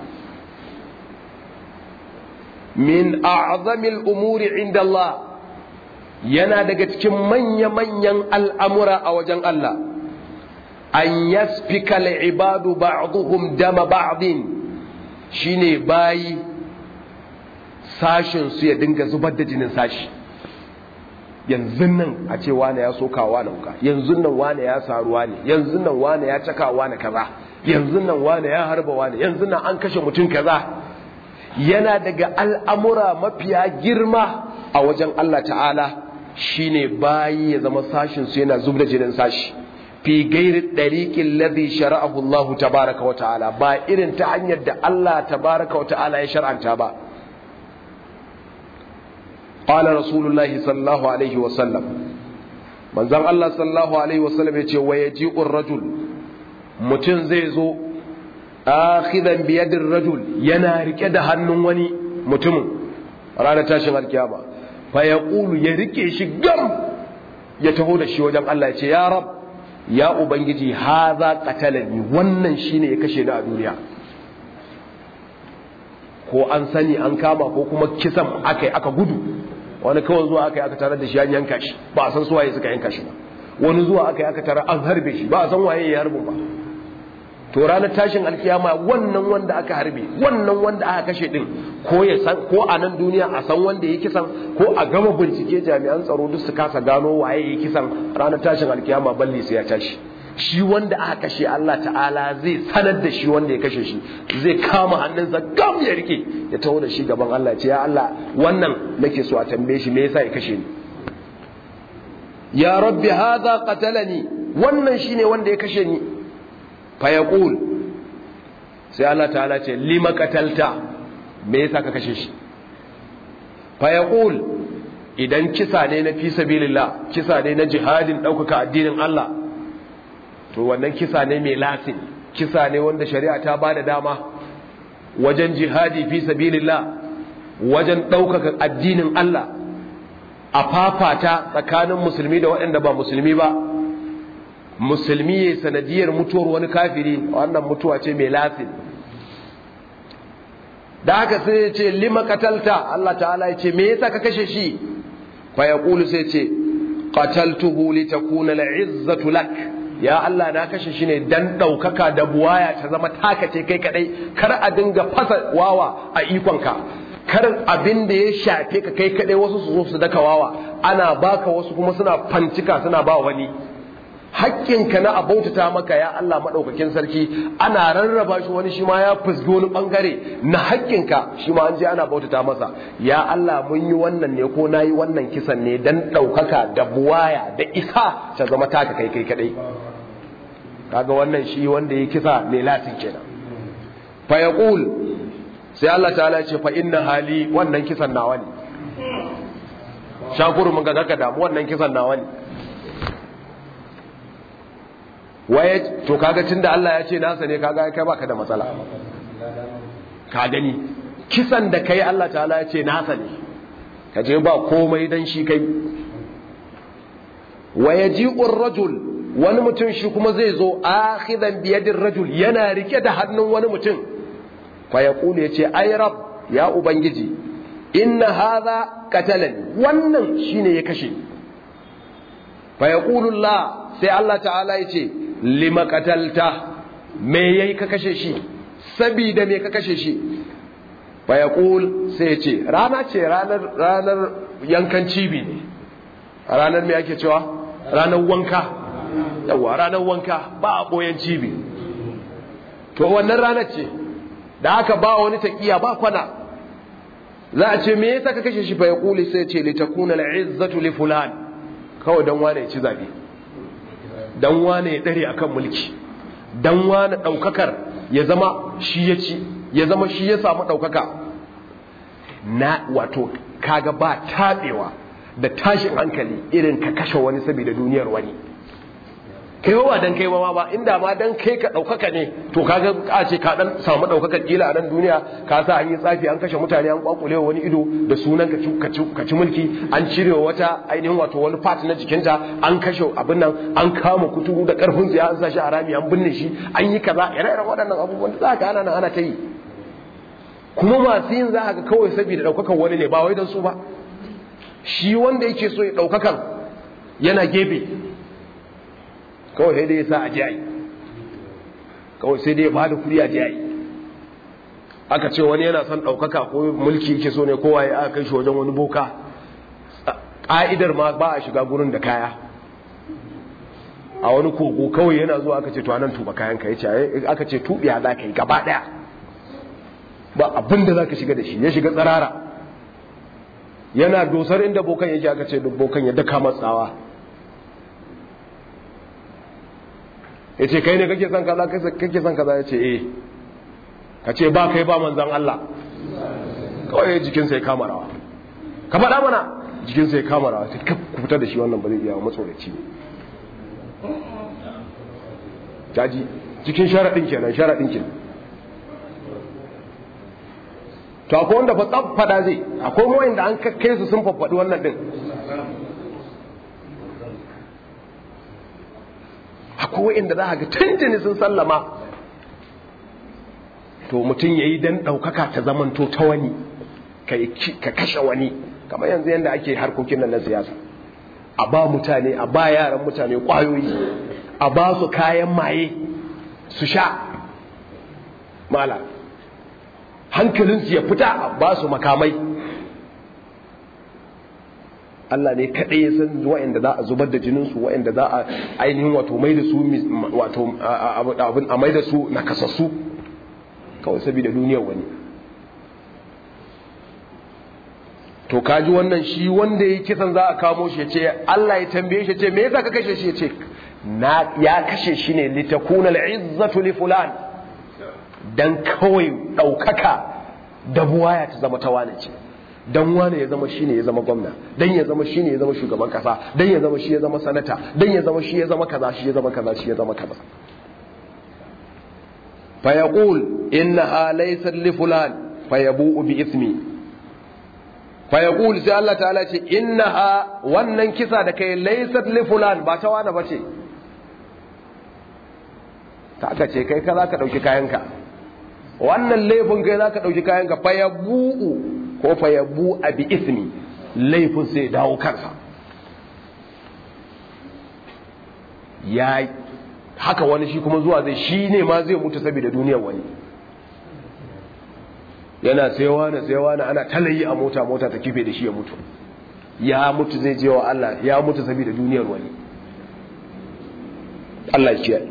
min a'zamil umuri inda Allah yana daga cikin manya-manyan al'amura a wajen Allah an yasfika ibadu ba'duhum dama ba'din shine bayi sashin su ya dinga zubar da jinin sashi yanzu nan a ce wane ya soka wane wuka yanzu nan wane ya saruwa ne yanzu nan wane ya caka wane kaza yanzu nan wane ya harba wane yanzu nan an kashe mutum kaza yana daga al'amura mafiya girma a wajen Allah ta'ala shine bayi ya zama sashin su yana zub da jinin sashi fi gairi ɗariƙin ladhi shara'ahu Allah tabaraka wa ta'ala ba irin ta hanyar da Allah tabaraka wa ta'ala ya shar'anta ba قال رسول الله صلى الله عليه وسلم من زن الله صلى الله عليه وسلم يقول ويجيء الرجل متن زيزو آخذا بيد الرجل ينارك دهن وني متم رانا تاشن الكيامة فيقول يركي شقم يتهود الشي وجم الله يقول يا رب يا أبنجي هذا قتلني ونن شيني يكشي دا دنيا ko an sani an kama ko kuma kisan aka aka gudu wani kawai zuwa aka yi aka tarar da shi an yanka shi ba a san su waye suka yanka shi ba wani zuwa aka yi aka tarar an harbe shi ba a san waye ya harbin ba to ranar tashin alkiyama wannan wanda aka harbe wannan wanda aka kashe din ko ya san ko a nan duniya a san wanda ya kisan ko a gama bincike jami'an tsaro duk su kasa gano waye ya kisan ranar tashin alkiyama balli sai ya tashi shi wanda aka kashe Allah ta'ala zai sanar da shi wanda ya kashe shi zai kama hannunsa gam ya rike ya taho da shi gaban Allah ce ya Allah wannan nake so a tambaye shi me yasa ya kashe ni ya rabbi hadha qatalani wannan shine wanda ya kashe ni fa yaqul sai Allah ta'ala ce lima qatalta me yasa ka kashe shi fa yaqul idan kisa ne na fi sabilillah kisa ne na jihadin ɗaukaka addinin Allah to wannan kisa ne mai lasin kisa ne wanda shari'a ta ba da dama wajen jihadi fi sabilillah wajen ɗaukaka addinin Allah a fafata tsakanin musulmi da waɗanda ba musulmi ba musulmi ya sanadiyar mutuwar wani kafiri wannan mutuwa ce mai lasin da haka sai ya ce lima katalta Allah ta'ala ya ce me yasa ka kashe shi fa yaqulu sai ce qataltuhu litakuna al'izzatu lak ya Allah na kashe shi ne dan ɗaukaka da buwaya ta zama taka ce kai kadai kar a dinga fasa wawa a ikonka kar abin da ya shafe ka kai kadai wasu su zo su daka wawa ana baka wasu kuma suna fancika suna ba wani hakkinka na abautata maka ya Allah maɗaukakin sarki ana rarraba shi wani shi ma ya fusgi wani ɓangare na hakkinka shi ma an je ana bautata masa ya Allah mun yi wannan ne ko na yi wannan kisan ne dan ɗaukaka da buwaya da isa ta zama taka kai kai kaɗai kaga wannan shi wanda ya kisa mai latin kenan fa yaqul sai Allah ta'ala ce fa inna hali wannan kisan nawa ne shakuru mun ga kaka damu wannan kisan nawa ne waye to kaga tunda Allah ya ce nasa ne kaga kai baka da matsala ka gani kisan da kai Allah ta'ala ya ce nasa ne ka je ba komai dan shi kai wayaji'ur rajul wani mutum shi kuma zai zo akhidan biyadir rajul yana rike da hannun wani mutum fa yaqulu yace ay rab ya ubangiji inna hadha qatalani wannan shine ya kashe fa yaqulu Allah sai Allah ta'ala yace lima qatalta me yayi ka kashe shi sabida me ka kashe shi fa yaqul sai ya ce rana ce ranar ranar yankan cibi ne ranar me ake cewa ranar wanka yawa ranar wanka ba a boyen cibi to wannan ranar ce da haka ba wani taqiya ba kwana za a ce me yasa ka kashe shi fa yaqul sai ya ce litakuna al'izzatu li fulan kawai dan wane ya ci zabe dan wane ya dare akan mulki dan wane daukakar ya zama shi ya ci ya zama shi ya samu daukaka na wato kaga ba tabewa da tashin hankali irin ka kashe wani saboda duniyar wani kai ba dan kai ma ba inda ma dan kai ka ɗaukaka ne to kaga a ce ka dan samu ɗaukaka kila a nan duniya ka sa an yi tsafi an kashe mutane an kwakule wani ido da sunan ka ci mulki an cire wata ainihin wato wani part na jikinta an kashe abin nan an kama kuturu da karfin tsiya an sa shi a rami an binne shi an yi kaza ire-iren waɗannan abubuwan da za ka ana nan ana ta yi kuma masu yin za ga kawai saboda ɗaukakan wani ne ba wai don su ba shi wanda yake so ya ɗaukakan yana gefe kawai sai dai ya sa a jiyayi kawai sai dai ya bada kuri a jiyayi aka ce wani yana son ɗaukaka ko mulki yake so ne kowa ya aka kai shi wajen wani boka ƙa'idar ma ba a shiga gurin da kaya a wani kogo kawai yana zuwa aka ce to anan tuba kayan ka yace aka ce tubiya za ka yi gaba ɗaya ba abin da za ka shiga da shi ya shiga tsarara yana dosar inda bokan yake aka ce bokan ya daka matsawa ya ce kai ne kake son kaza kake son kaza ya ce eh ka ce ba kai ba manzan Allah kawai jikinsa ya kama rawa ka faɗa mana jikinsa ya kama rawa ta ku fitar da shi wannan ba zai iya matsoraci ne jaji cikin sharaɗin kenan sharaɗin kenan to akwai wanda fa tsab fada zai akwai mawayin da an kakkai su sun faffaɗi wannan ɗin akwai wa'inda za a ga tuntuni sun sallama to mutum ya yi don ɗaukaka ta zamanto ta wani ka kashe wani kamar yanzu yadda ake harkokin nan na siyasa a ba mutane a ba yaran mutane ƙwayoyi a ba su kayan maye su sha mala hankalinsu ya fita a ba su makamai Allah ne kaɗai ya san wa'inda za a zubar da jininsu wa'inda za a ainihin wato mai da su wato abin a mai da su na kasassu kawai saboda duniyar wani to kaji wannan shi wanda ya kisan za a kamo shi ya ce Allah ya tambaye shi ce me yasa ka kashe shi ya ce na ya kashe shi ne litakuna al'izzatu li fulan dan kawai ɗaukaka da buwaya ta zama ta wane ce dan wane ya zama shine ya zama gwamna dan ya zama shine ya zama shugaban kasa dan ya zama shi ya zama sanata dan ya zama shi ya zama kaza shi ya zama kaza shi ya zama kaza fa yaqul innaha laysat li fulan fa yabu'u bi ismi fa yaqul sai Allah ta'ala ce innaha wannan kisa da kai laysat li fulan ba ta wani bace ta aka ce kai ka za ka dauki kayanka wannan laifin kai za ka ɗauki kayanka fa ya bu'u ko fa ya bu'a bi ismi laifin sai dawo kansa ya haka wani shi kuma zuwa zai shi ne ma zai mutu saboda duniyar wani yana sayawa na sayawa na ana talayi a mota mota ta kife da shi ya mutu ya mutu zai je wa Allah ya mutu saboda duniyar wani Allah ya kiyaye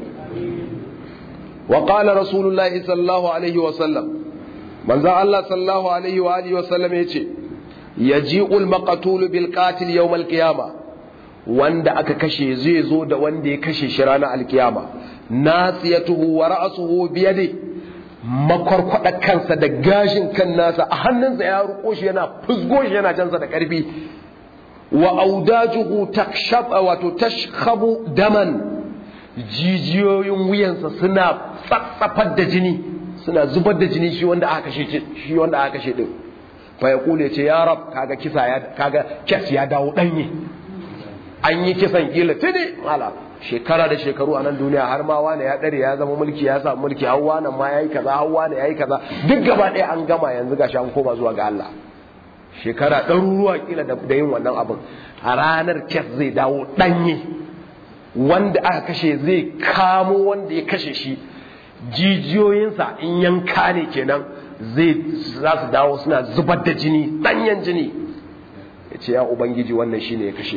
وقال رسول الله صلى الله عليه وسلم من ذا الله صلى الله عليه وآله وسلم يتي يجيء المقتول بالقاتل يوم القيامة wanda aka kashe zai zo da wanda ya kashe shi ranar alkiyama nasiyatuhu wa ra'suhu bi yadi makwarkwada kansa da gashin kan nasa a hannunsa ya ruko shi yana fusgo shi yana jansa da karfi wa audajuhu takshab wato tashkhabu daman jijiyoyin wuyansa suna tsatsafar da jini suna zubar da jini shi wanda aka kashe shi wanda aka kashe din fa ya kule ce ya rab kaga kisa ya kaga kes ya dawo danye an yi kisan kila tuni mala shekara da shekaru a nan duniya har ma wani ya dare ya zama mulki ya samu mulki hawa nan ma yayi kaza hawa ne yayi kaza duk gaba ɗaya an gama yanzu gashi an koma zuwa ga Allah shekara ɗaruruwa kila da yin wannan abin a ranar kes zai dawo ɗanye wanda aka kashe zai kamo wanda ya kashe shi jijiyoyinsa in yanka ne kenan zai za su dawo suna zubar da jini ɗanyen jini ya ce ya ubangiji wannan shi ne ya kashe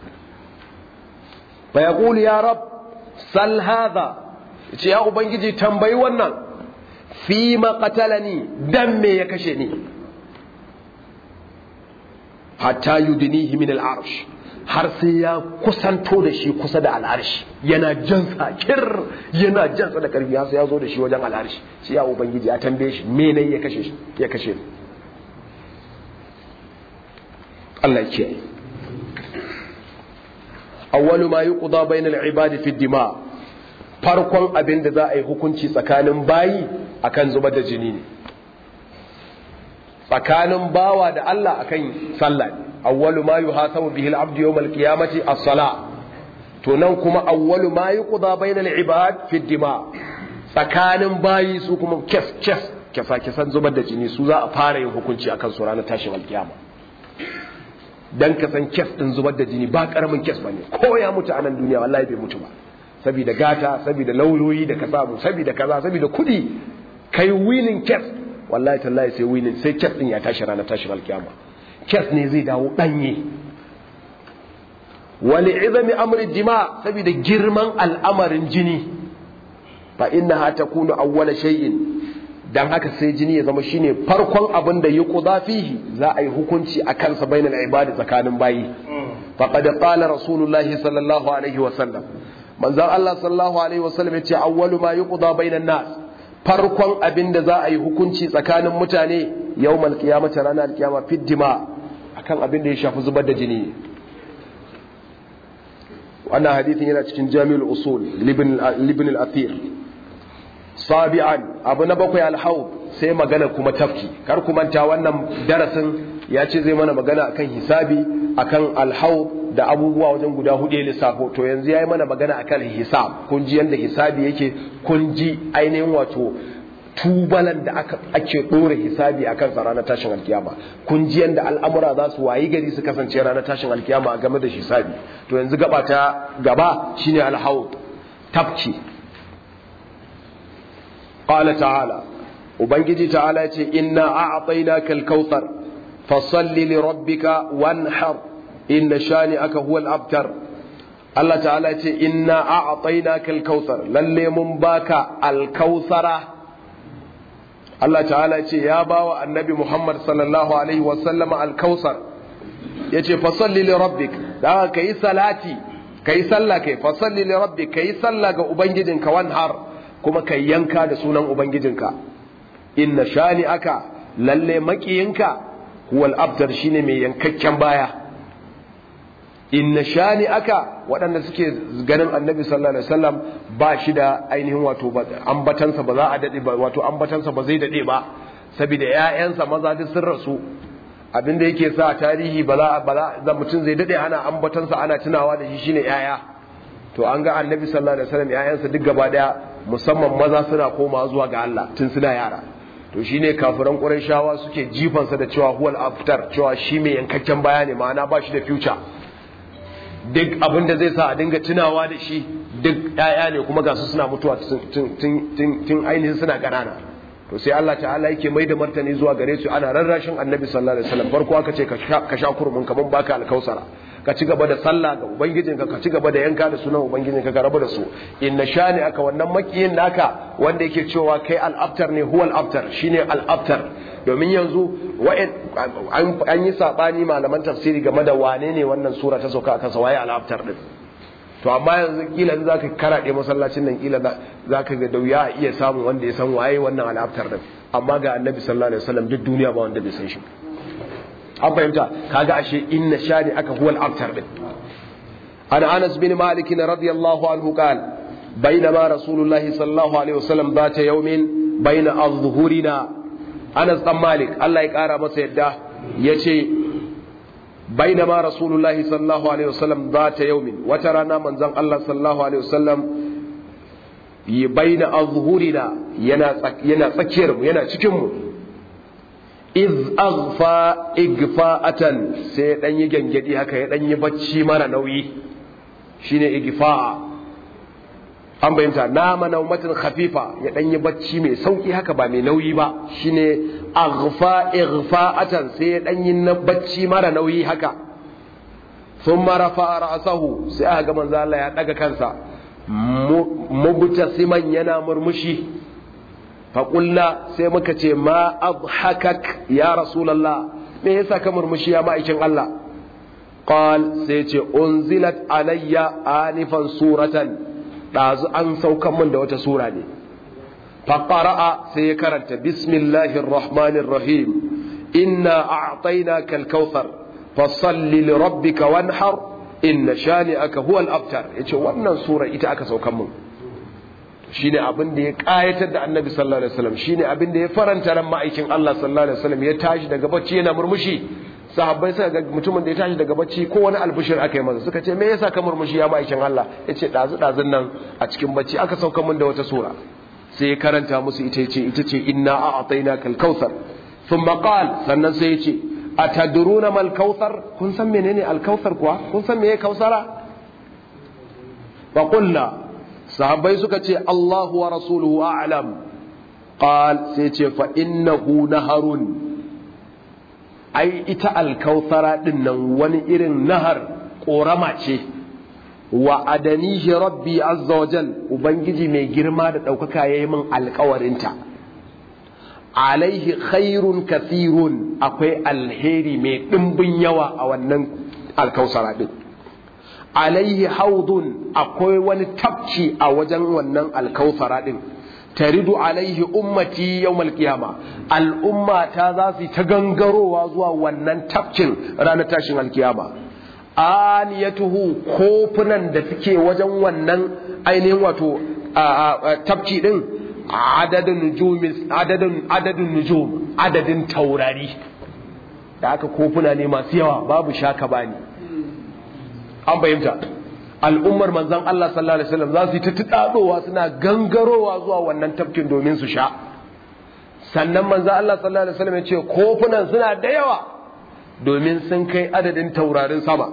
fa ya ya rab sal hadha ya ce ya ubangiji tambayi wannan fi ni dan me ya kashe ni hatta yudinihi min al-arsh har sai ya kusanto da shi kusa da al'arshi yana jansa kir yana jansa da karfi har sai ya zo da shi wajen al'arshi sai ya ubangiji ya tambaye shi me ne ya kashe ya kashe Allah ya kiyaye awwalu ma yuqda bayna al-ibad fi ad-dima farkon abin da za a yi hukunci tsakanin bayi akan zubar da jini ne tsakanin bawa da Allah akan sallah ne awwalu ma yuhasabu bihi al-abdu yawm al-qiyamati as-salah to nan kuma awwalu ma yuqda bayna al-ibad fi dima tsakanin bayi su kuma kes kes kesa kesan zubar da jini su za a fara yin hukunci akan su ranar tashin alkiyama dan ka san kes din zubar da jini ba karamin kes bane ko ya mutu a nan duniya wallahi bai mutu ba saboda gata saboda lauyoyi da ka samu saboda kaza saboda kudi kai winning kes wallahi tallahi sai winning sai kes din ya tashi ranar tashin alkiyama kes ne zai dawo danye wani izami amri dima saboda girman al'amarin jini fa innaha takunu awwala shay'in dan haka sai jini ya zama shine farkon abin da yuqda fihi za a yi hukunci a kansa bainal ibadi tsakanin bayi faqad qala rasulullahi sallallahu alaihi wa sallam manzon Allah sallallahu alaihi wa sallam yace awwalu ma yuqda bainan nas farkon abin da za a yi hukunci tsakanin mutane yawmal qiyamati ranar alkiyama fiddima akan abin da ya shafi zubar da jini wannan hadithin yana cikin jami'ul usul libin al-athir sabi'an abu na bakwai alhaud sai magana kuma tafki kar ku manta wannan darasin ya ce zai mana magana akan hisabi akan alhaud da abubuwa wajen guda hudu lissafo to yanzu ya yi mana magana akan hisab kun ji yadda hisabi yake kun ji ainihin wato tubalan da ake ɗora hisabi a kansa ranar tashin alkiyama kun ji yadda al'amura za su wayi gari su kasance ranar tashin alkiyama a game da hisabi to yanzu gaba ta gaba shine alhaud tafki qala ta'ala ubangiji ta'ala ya ce inna a'tainaka al-kautsar fasalli li rabbika wanhar inna shani'aka huwa al-abtar Allah ta'ala ya ce inna a'tainaka al-kautsar lalle mun baka al-kautsara Allah ta'ala ce ya bawa annabi Muhammad sallallahu alaihi wasallam al-kausar yace fasalli li rabbik da ka yi salati kai sallah kai fasalli li rabbik kai sallah ga ubangijinka wanhar kuma kai yanka da sunan ubangijinka inna shani aka lalle makiyinka huwal abtar shine mai yankakken baya inna shani aka waɗanda suke ganin annabi sallallahu alaihi wasallam ba shi da ainihin wato ambatansa ba za a dade ba wato ambatansa ba zai dade ba saboda ƴaƴansa maza duk sun rasu abin da yake sa tarihi ba za ba za mutum zai dade ana ambatansa ana tunawa da shi shine ƴaƴa to an ga annabi sallallahu alaihi wasallam ƴaƴansa duk gaba daya musamman maza suna komawa zuwa ga Allah tun suna yara to shine kafiran Qurayshawa suke jifansa da cewa huwal aftar cewa shi mai yankakken baya ne ma'ana ba shi da future duk abin da zai sa a dinga tunawa da shi duk ‘ya'ya ne kuma gasu suna mutuwa tun ainihin suna ƙanana to sai Allah ta'ala yake mai da martani zuwa gare su ana rarrashin annabi sallallahu alaihi wasallam farko aka ce ka sha kurmin kaman baka alkausara ka ci gaba da sallah ga ubangijinka ka ci gaba da yanka da sunan ubangijinka ka rabu da su inna shani aka wannan makiyin naka wanda yake cewa kai al-abtar ne huwal abtar shine al-abtar domin yanzu an yi saɓani malaman tafsiri game da wane ne wannan sura ta sauka a kansa waye al'abtar din to amma yanzu kila za ka karaɗe masallacin nan kila za ka ga dauya a iya samun wanda ya san waye wannan al'abtar din amma ga annabi sallallahu alaihi wasallam duk duniya ba wanda bai san shi an fahimta kaga ashe inna shani aka huwa al'abtar din an anas bin malik radiyallahu anhu qala بينما رسول الله صلى الله عليه وسلم ذات يوم بين الظهورنا Anas dan Malik Allah ya kara masa yadda yace bainama Rasulullahi sallallahu alaihi wasallam zata yaumin wata rana manzon Allah sallallahu alaihi wasallam yi baina azhurina yana yana tsakiyar mu yana cikin mu iz aghfa igfa'atan sai dan yi gangadi haka ya dan yi bacci mara nauyi shine igfa'a an bayyanta nama naumatin khafifa ya dan yi bacci mai sauki haka ba mai nauyi ba shine aghfa ighfa'atan sai ya dan yi bacci mara nauyi haka thumma rafa'a ra'sahu sai aka ga manzo Allah ya daga kansa mubtasiman yana murmushi fa sai muka ce ma adhakak ya rasulullah me yasa ka murmushi ya ma'aikin Allah qal sai ce unzilat alayya anifan suratan ɗazu an saukan min da wata sura ne faƙara'a sai ya karanta bismillahir rahmanir rahim inna a'tayna kal kautsar fasalli li rabbika wanhar inna shani'aka huwa al-abtar yace wannan sura ita aka saukan min shine abin da ya kayatar da annabi sallallahu alaihi wasallam shine abin da ya faranta ran ma'aikin Allah sallallahu alaihi wasallam ya tashi daga bacci yana murmushi sahabbai suka ga mutumin da ya tashi daga bacci ko wani albushir aka yi masa suka ce me yasa ka murmushi ya ma'aikin Allah yace dazu dazun nan a cikin bacci aka sauka min da wata sura sai ya karanta musu ita ce ita ce inna a'tainaka al-kautsar thumma qala sannan sai ya ce atadruna mal kautsar kun san menene al-kautsar kuwa kun san meye kausara fa qulna sahabbai suka ce Allahu wa rasuluhu a'lam qal sai ce fa innahu naharun ai ita al-kautsara din nan wani irin nahar korama ce wa adanihi rabbi azza wa jal ubangiji mai girma da ɗaukaka ya yi min alkawarinta alaihi khairun kathirun akwai alheri mai ɗimbin yawa a wannan alkausara ɗin alaihi haudun akwai wani tafci a wajen wannan alkausara ɗin taridu alaihi ummati yawmal qiyama al'umma ta za su ta gangarowa zuwa wannan tafcin ranar tashin alkiyama aniyatuhu kofunan da suke wajen wannan ainihin wato tafci din adadin nujum adadin adadin nujum adadin taurari da aka kofuna ne masu yawa babu shaka bani an fahimta al'ummar manzon Allah sallallahu alaihi wasallam za su yi ta tudadowa suna gangarowa zuwa wannan tafkin domin su sha sannan manzon Allah sallallahu alaihi wasallam ya ce kofunan suna da yawa domin sun kai adadin taurarin sama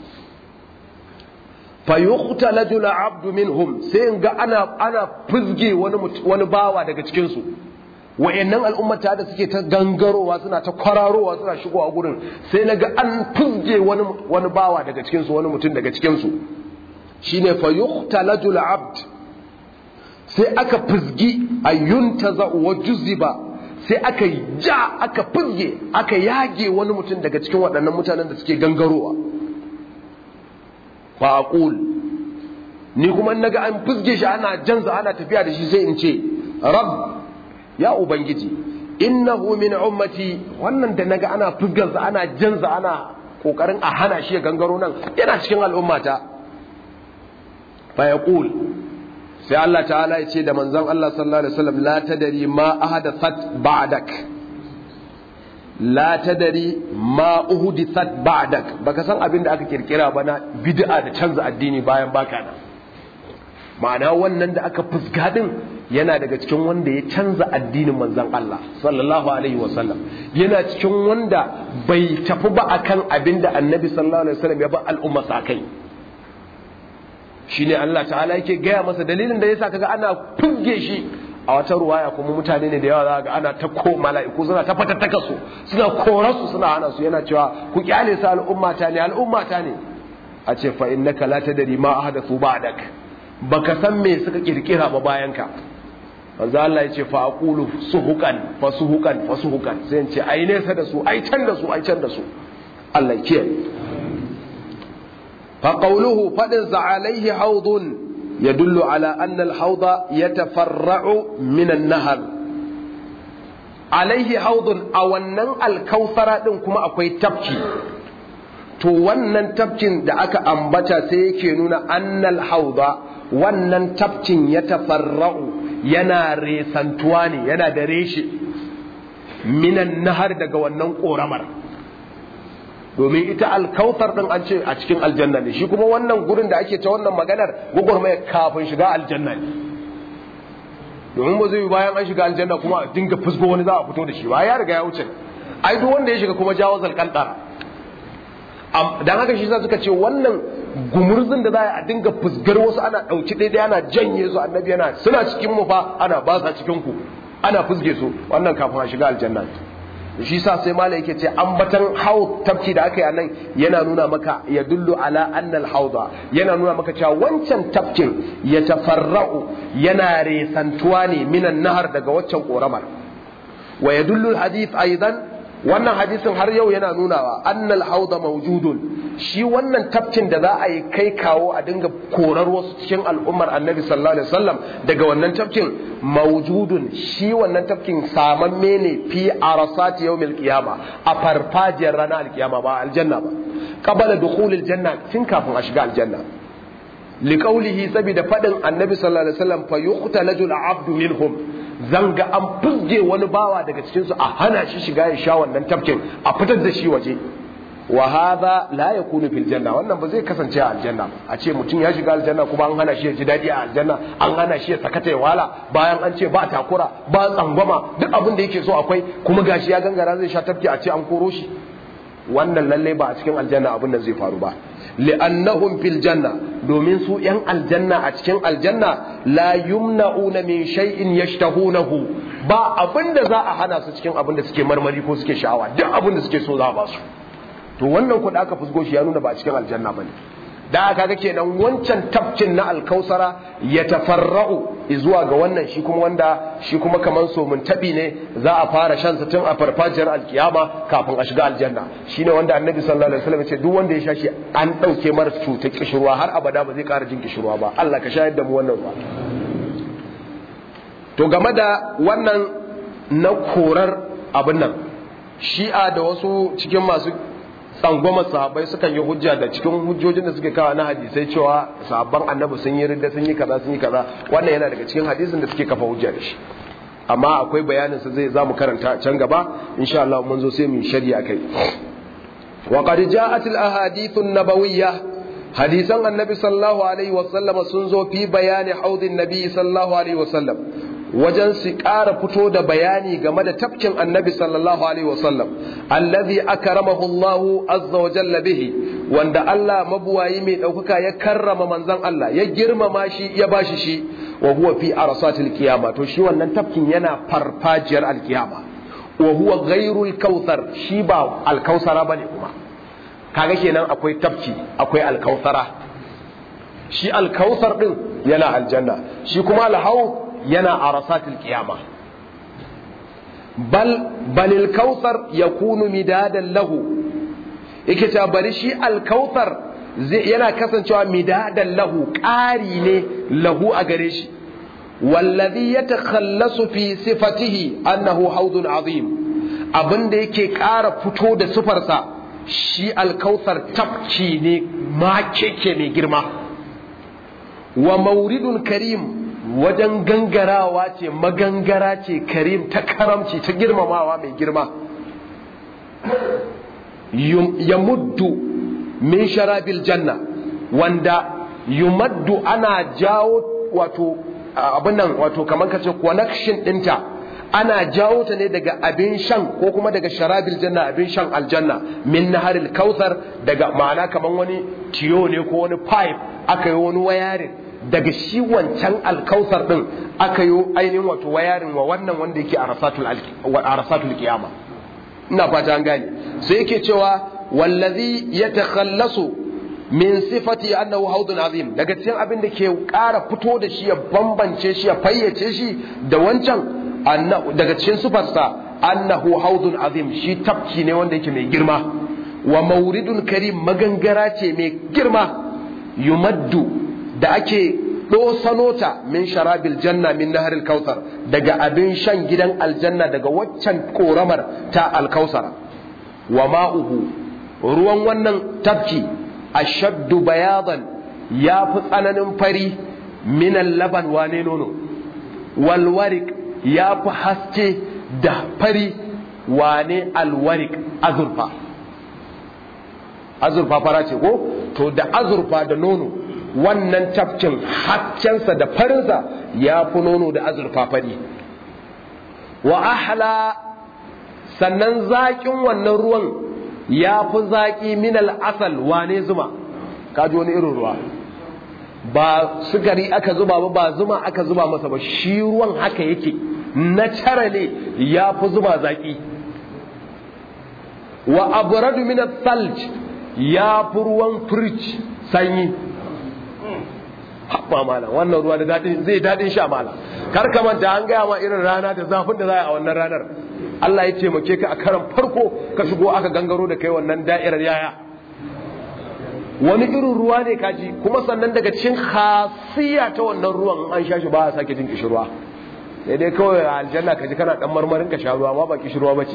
fayuqtaladu al'abdu minhum sai in ga ana ana fizge wani wani bawa daga cikin su wayannan al'ummata da suke ta gangarowa suna ta kwararowa suna shigowa gurin sai naga an fizge wani wani bawa daga cikin su wani mutum daga cikin su shine fayuqtaladu al'abd sai aka fizgi ayyuntaza wa juziba sai aka ja aka fizge aka yage wani mutum daga cikin waɗannan mutanen da suke gangarowa fa aqul ni kuma naga an fizge shi ana janza ana tafiya da shi sai in ce rab ya ubangiji innahu min ummati wannan da naga ana fizgansa ana janza ana kokarin a hana shi ya gangaro nan yana cikin al'ummata fa yaqul sai Allah ta'ala ya ce da manzon Allah sallallahu alaihi wasallam la tadari ma ahadathat ba'dak la tadari ma uhdithat ba'dak baka san abin da aka kirkira ba na bid'a da canza addini bayan baka nan ma'ana wannan da aka fusga din yana daga cikin wanda ya canza addinin manzon Allah sallallahu alaihi wasallam yana cikin wanda bai tafi ba akan abin da annabi sallallahu alaihi wasallam ya ba al'umma sa kai shine Allah ta'ala yake gaya masa dalilin da yasa kaga ana fugge shi a wata ruwaya kuma mutane ne da yawa za ga ana ta ko mala'iku suna ta fatattaka su suna korar su suna hana su yana cewa ku kyale su al'ummata ne al'ummata ne a ce fa innaka la tadri ma ahdathu ba'dak baka san me suka kirkira ba bayan ka manzo Allah ya ce fa aqulu suhukan fa suhukan fa suhukan sai in ce ai nesa da su ai can da su ai can da su Allah ya kiyaye فقوله فدز عليه حوض يدل على أن الحوض يتفرع من النهر عليه حوض أو أن الكوثر كما أكوي تبكي to wannan tafkin da aka ambata sai yake nuna annal hauda wannan tafkin ya tafarra'u yana resantuwa ne yana da reshe minan nahar daga wannan ƙoramar domin ita alkautar din an ce a cikin aljanna ne shi kuma wannan gurin da ake ta wannan maganar gwagwarmaya kafin shiga aljanna ne domin ba zai yi bayan an shiga aljanna kuma a dinga fusgo wani za a fito da shi ba ya riga ya wuce ai duk wanda ya shiga kuma jawo zalkantara dan haka shi suka ce wannan gumurzin da za a dinga fusgar wasu ana ɗauki ɗaya ana janye su annabi yana suna cikin mu fa ana ba sa cikin ku ana fusge su wannan kafin a shiga aljanna shi sa sai mala yake ce ambatan haud tafki da aka yi nan yana nuna maka ya dullu ala annal hauda yana nuna maka cewa wancan tafkin ya tafarra'u yana resantuwa ne minan nahar daga waccan koramar wa ya dullu hadith aidan wannan hadisin har yau yana nunawa annal hauda mawjudun shi wannan tafkin da za a yi kai kawo a dinga korar wasu cikin al'ummar annabi sallallahu alaihi wasallam daga wannan tafkin mawjudun shi wannan tafkin samamme ne fi arasati yawmil qiyama a farfajiyar ranar alkiyama ba aljanna ba qabala dukhulil janna tun kafin a shiga aljanna liqaulihi saboda fadin annabi sallallahu alaihi wasallam fa yuqtalaju al-abdu minhum zanga an fuzge wani bawa daga cikin su a hana shi shiga ya sha wannan tafkin a fitar da shi waje wa hadha la yakunu fil janna wannan ba zai kasance a aljanna a ce mutum ya shiga aljanna kuma an hana shi ya ji dadi a aljanna an hana shi ya sakata ya wala bayan an ce ba takura ba tsangwama duk abin da yake so akwai kuma gashi ya gangara zai sha tafki a ce an koro shi wannan lalle ba a cikin aljanna abin da zai faru ba li'annahum fil janna domin su yan aljanna a cikin aljanna la yumna'una min shay'in yashtahunahu ba abin da za a hana su cikin abin da suke marmari ko suke sha'awa duk abin da suke so za a ba su to wannan kuɗi aka fusgo shi ya nuna ba a cikin aljanna ba ne da aka ga kenan wancan tafkin na alkausara ya tafarra'u zuwa ga wannan shi kuma wanda shi kuma kaman so mun tabi ne za a fara shan sa tun a farfajiyar alkiyama kafin a shiga aljanna shine wanda annabi sallallahu alaihi wasallam ya ce duk wanda ya sha shi an dauke mara cutar kishirwa har abada ba zai ƙara jin kishirwa ba Allah ka shayar da mu wannan ruwa to game da wannan na korar abin nan shi'a da wasu cikin masu tsangwama sahabbai sukan yi hujja da cikin hujjojin da suke kawo na hadisai cewa sahabban annabi sun yi ridda sun yi kaza sun yi kaza wannan yana daga cikin hadisin da suke kafa hujja da shi amma akwai bayanin sa zai zamu karanta can gaba insha Allah mun zo sai mu shari'a kai wa qad ja'at al ahadith an nabawiyyah hadisan annabi sallallahu alaihi wa sallam sun zo fi bayani haudin nabi sallallahu alaihi wa sallam wajen su ƙara fito da bayani game da tafkin annabi sallallahu alaihi wasallam allazi akramahu Allahu azza wa jalla bihi wanda Allah mabuwayi mai ɗaukaka ya karrama manzon Allah ya girmama shi ya bashi shi wa huwa fi arsatil qiyama to shi wannan tafkin yana farfajiyar alkiyama wa huwa ghairul kautsar shi ba alkausara bane kuma kaga kenan akwai tafki akwai alkausara shi alkausar din yana aljanna shi kuma alhaud yana a rasatul kiyama bal balil kautsar yakunu midadan lahu yake cewa bari shi alkautsar yana kasancewa midadan lahu ƙari ne lahu a gare shi wallazi yatakhallasu fi sifatihi annahu haudun azim abinda yake ƙara fito da sifarsa shi alkautsar tafki ne ma keke mai girma wa mauridun karim wajen gangarawa ce magangara ce karim ta karamci ta girmamawa mai girma ya muddu min sharabil janna wanda yumaddu ana jawo wato abin nan wato kamar kace connection dinta ana jawo ta ne daga abin shan ko kuma daga sharabil janna abin shan aljanna min naharil kautsar daga ma'ana kamar wani tiyo ne ko wani pipe aka yi wani wayarin daga shi wancan alkausar din aka yi ainihin wato wayarin wa wannan wanda yake a rasatul kiyama ina fata an gane sai yake cewa wallazi yatakhallasu min sifati annahu haudun azim daga cikin abin da ke ƙara fito da shi ya bambance shi ya fayyace shi da wancan daga cikin sifarsa annahu haudun azim shi tafki ne wanda yake mai girma wa mauridun karim magangara ce mai girma yumaddu da ake ɗosanota min sharabil janna min naharil kautsar daga abin shan gidan aljanna daga waccan koramar ta alkausara wa ma'uhu ruwan wannan tafki ashaddu bayadan ya fi tsananin fari minan laban wane nono walwarik ya fi haske da fari wane alwarik azurfa azurfa fara ce ko to da azurfa da nono wannan tafkin haccensa da farinsa ya fi nono da azurfa fari wa ahla sannan zaƙin wannan ruwan ya fi zaƙi minal asal wane zuma kaji wani irin ruwa ba sukari aka zuba ba ba zuma aka zuba masa ba shi ruwan haka yake na cara ne ya fi zuba zaƙi wa abradu min salj ya fi ruwan firij sanyi haɓa mala wannan ruwa da daɗin zai daɗin sha mala kar ka manta an gaya ma irin rana da zafin da za a wannan ranar Allah ya taimake ka a karan farko ka shigo aka gangaro da kai wannan da'irar yaya wani irin ruwa ne kaji kuma sannan daga cikin khasiya ta wannan ruwan an sha shi ba a sake jin kishirwa sai dai kawai a aljanna kaji kana dan marmarin ka sha ruwa amma ba kishirwa bace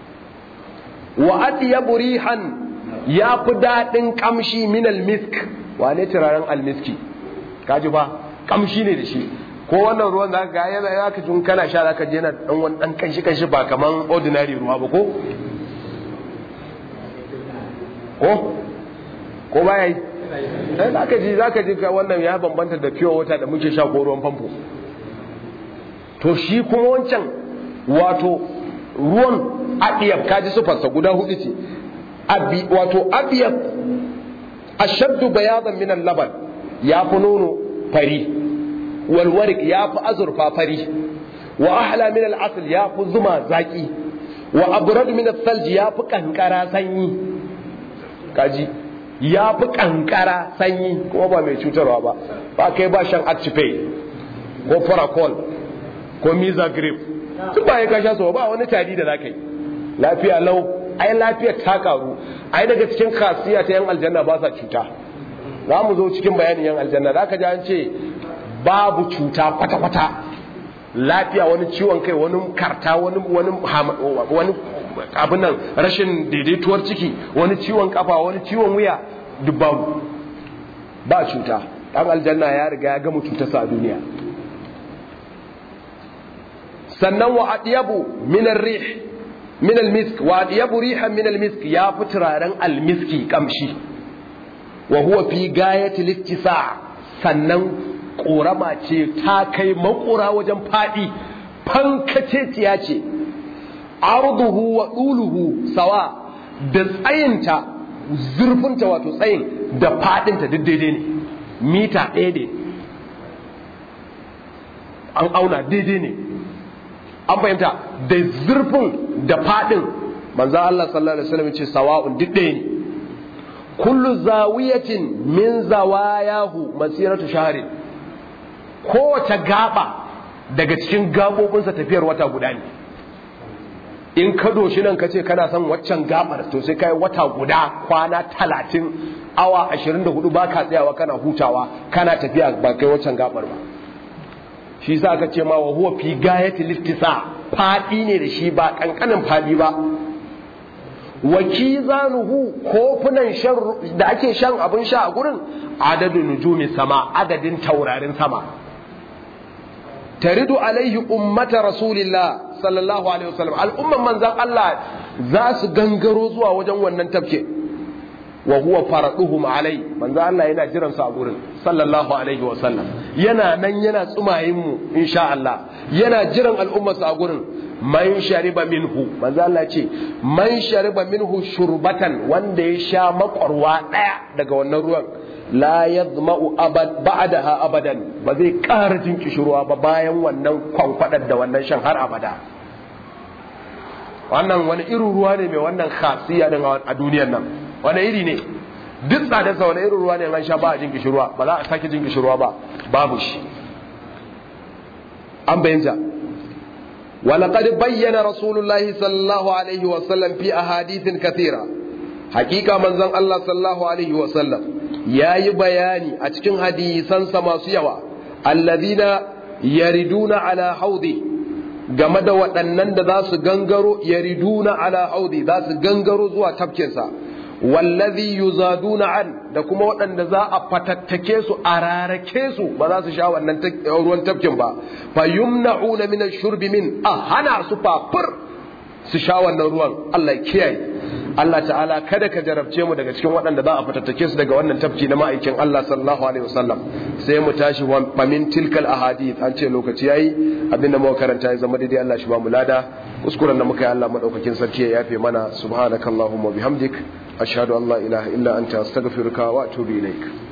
wa adyabu rihan ya fi daɗin kamshi minal misk wane turaren almiski kaji ba kamshi ne da shi ko wannan ruwan da ga yana ya ka tun kana sha zaka je na dan wani dan kanshi kanshi ba kaman ordinary ruwa ba ko ko ko ba yayi sai zaka ji zaka ji ka wannan ya bambanta da pure water da muke sha ko ruwan famfo to shi kuma wancan wato ruwan abiyab kaji sufarsa guda hudu ce abi wato abiyab ashaddu bayadan min al-laban ya fi nono fari wal warik ya fi azurfa fari wa ahla min al-asl ya fi zuma zaki wa abrad min al-thalj ya fi kankara sanyi kaji ya fi kankara sanyi kuma ba mai cutarwa ba ba kai ba shan actifay ko faracol ko mizagrip tun ba ya kasha so ba wani tari da zaka yi lafiya lau ai lafiyar ta karu ai daga cikin kasiya ta yan aljanna ba sa cuta za mu zo cikin bayanin yan aljanna za ka ji an ce babu cuta kwata-kwata lafiya wani ciwon kai wani karta wani wani wani abin nan rashin daidaituwar ciki wani ciwon kafa wani ciwon wuya duk babu ba cuta dan aljanna ya riga ya gama cutarsa a duniya sannan wa adiyabu min ar-rih min al-misk wa adiyabu rihan min al-misk ya fi turaren al-miski kamshi wa huwa fi gayati littisa sannan korama ce ta kai makura wajen fadi fankaceciya ce arduhu wa duluhu sawa da tsayinta zurfinta wato tsayin da fadinta duk daidai ne mita ɗaya ne an auna daidai ne an fahimta da zurfin da fadin manzo Allah sallallahu alaihi wasallam ce sawa'un duk ɗaya ne kullu zawiyatin min zawayahu masiratu shahrin kowace gaba daga cikin gabobinsa tafiyar wata guda ne in ka doshi nan ka ce kana son waccan gabar to sai kai wata guda kwana talatin awa ashirin da hudu ba ka tsayawa kana hutawa kana tafiya ba kai waccan gabar ba shi sa aka ce ma wa huwa fi gayati liftisa fadi ne da shi ba kankanin fadi ba wa kizanuhu kofunan shan da ake shan abin sha a gurin adadin nujumi sama adadin taurarin sama taridu alaihi ummata rasulillah sallallahu alaihi wasallam al'umman manzan Allah za su gangaro zuwa wajen wannan tafke wa huwa faraduhum alai manzan Allah yana jiran su a gurin sallallahu alaihi wasallam yana nan yana tsumayin mu insha Allah yana jiran al'ummar su a gurin man shariba minhu manzan Allah ce man shariba minhu shurbatan wanda ya sha makwarwa daya daga wannan ruwan la yadma'u abad ba'daha abadan ba zai ƙara jin kishirwa ba bayan wannan kwankwadar da wannan shan har abada wannan wani irin ruwa ne mai wannan khasiya din a duniyar nan wani iri ne duk tsadarsa wani irin ruwa ne an sha ba a jin kishirwa ba za a sake jin kishirwa ba babu shi an bayyanta ولقد بين رسول الله صلى الله عليه وسلم في أحاديث كثيرة حقيقة من زن الله صلى الله عليه وسلم ya yi bayani a cikin hadisansa masu yawa allazina yariduna ala haudi game da waɗannan da za su gangaro yariduna ala haudi za su gangaro zuwa tafkinsa wallazi yuzaduna an da kuma waɗanda za a fatattake su a rarake su ba za su sha wannan ruwan tafkin ba fa yumna'una min ash-shurbi min a hana su fafur su sha wannan ruwan Allah ya kiyaye Allah ta'ala kada ka jarabce mu daga cikin waɗanda za a fatattake su daga wannan tafki na ma'aikin Allah sallallahu alaihi wasallam sai mu tashi wa min tilkal ahadith an ce lokaci yayi abinda muka karanta ya zama daidai Allah shi ba mu lada kuskuren da muka yi Allah madaukakin sarki ya yafe mana subhanakallahumma bihamdik ashhadu an la ilaha illa anta astaghfiruka wa atubu ilaik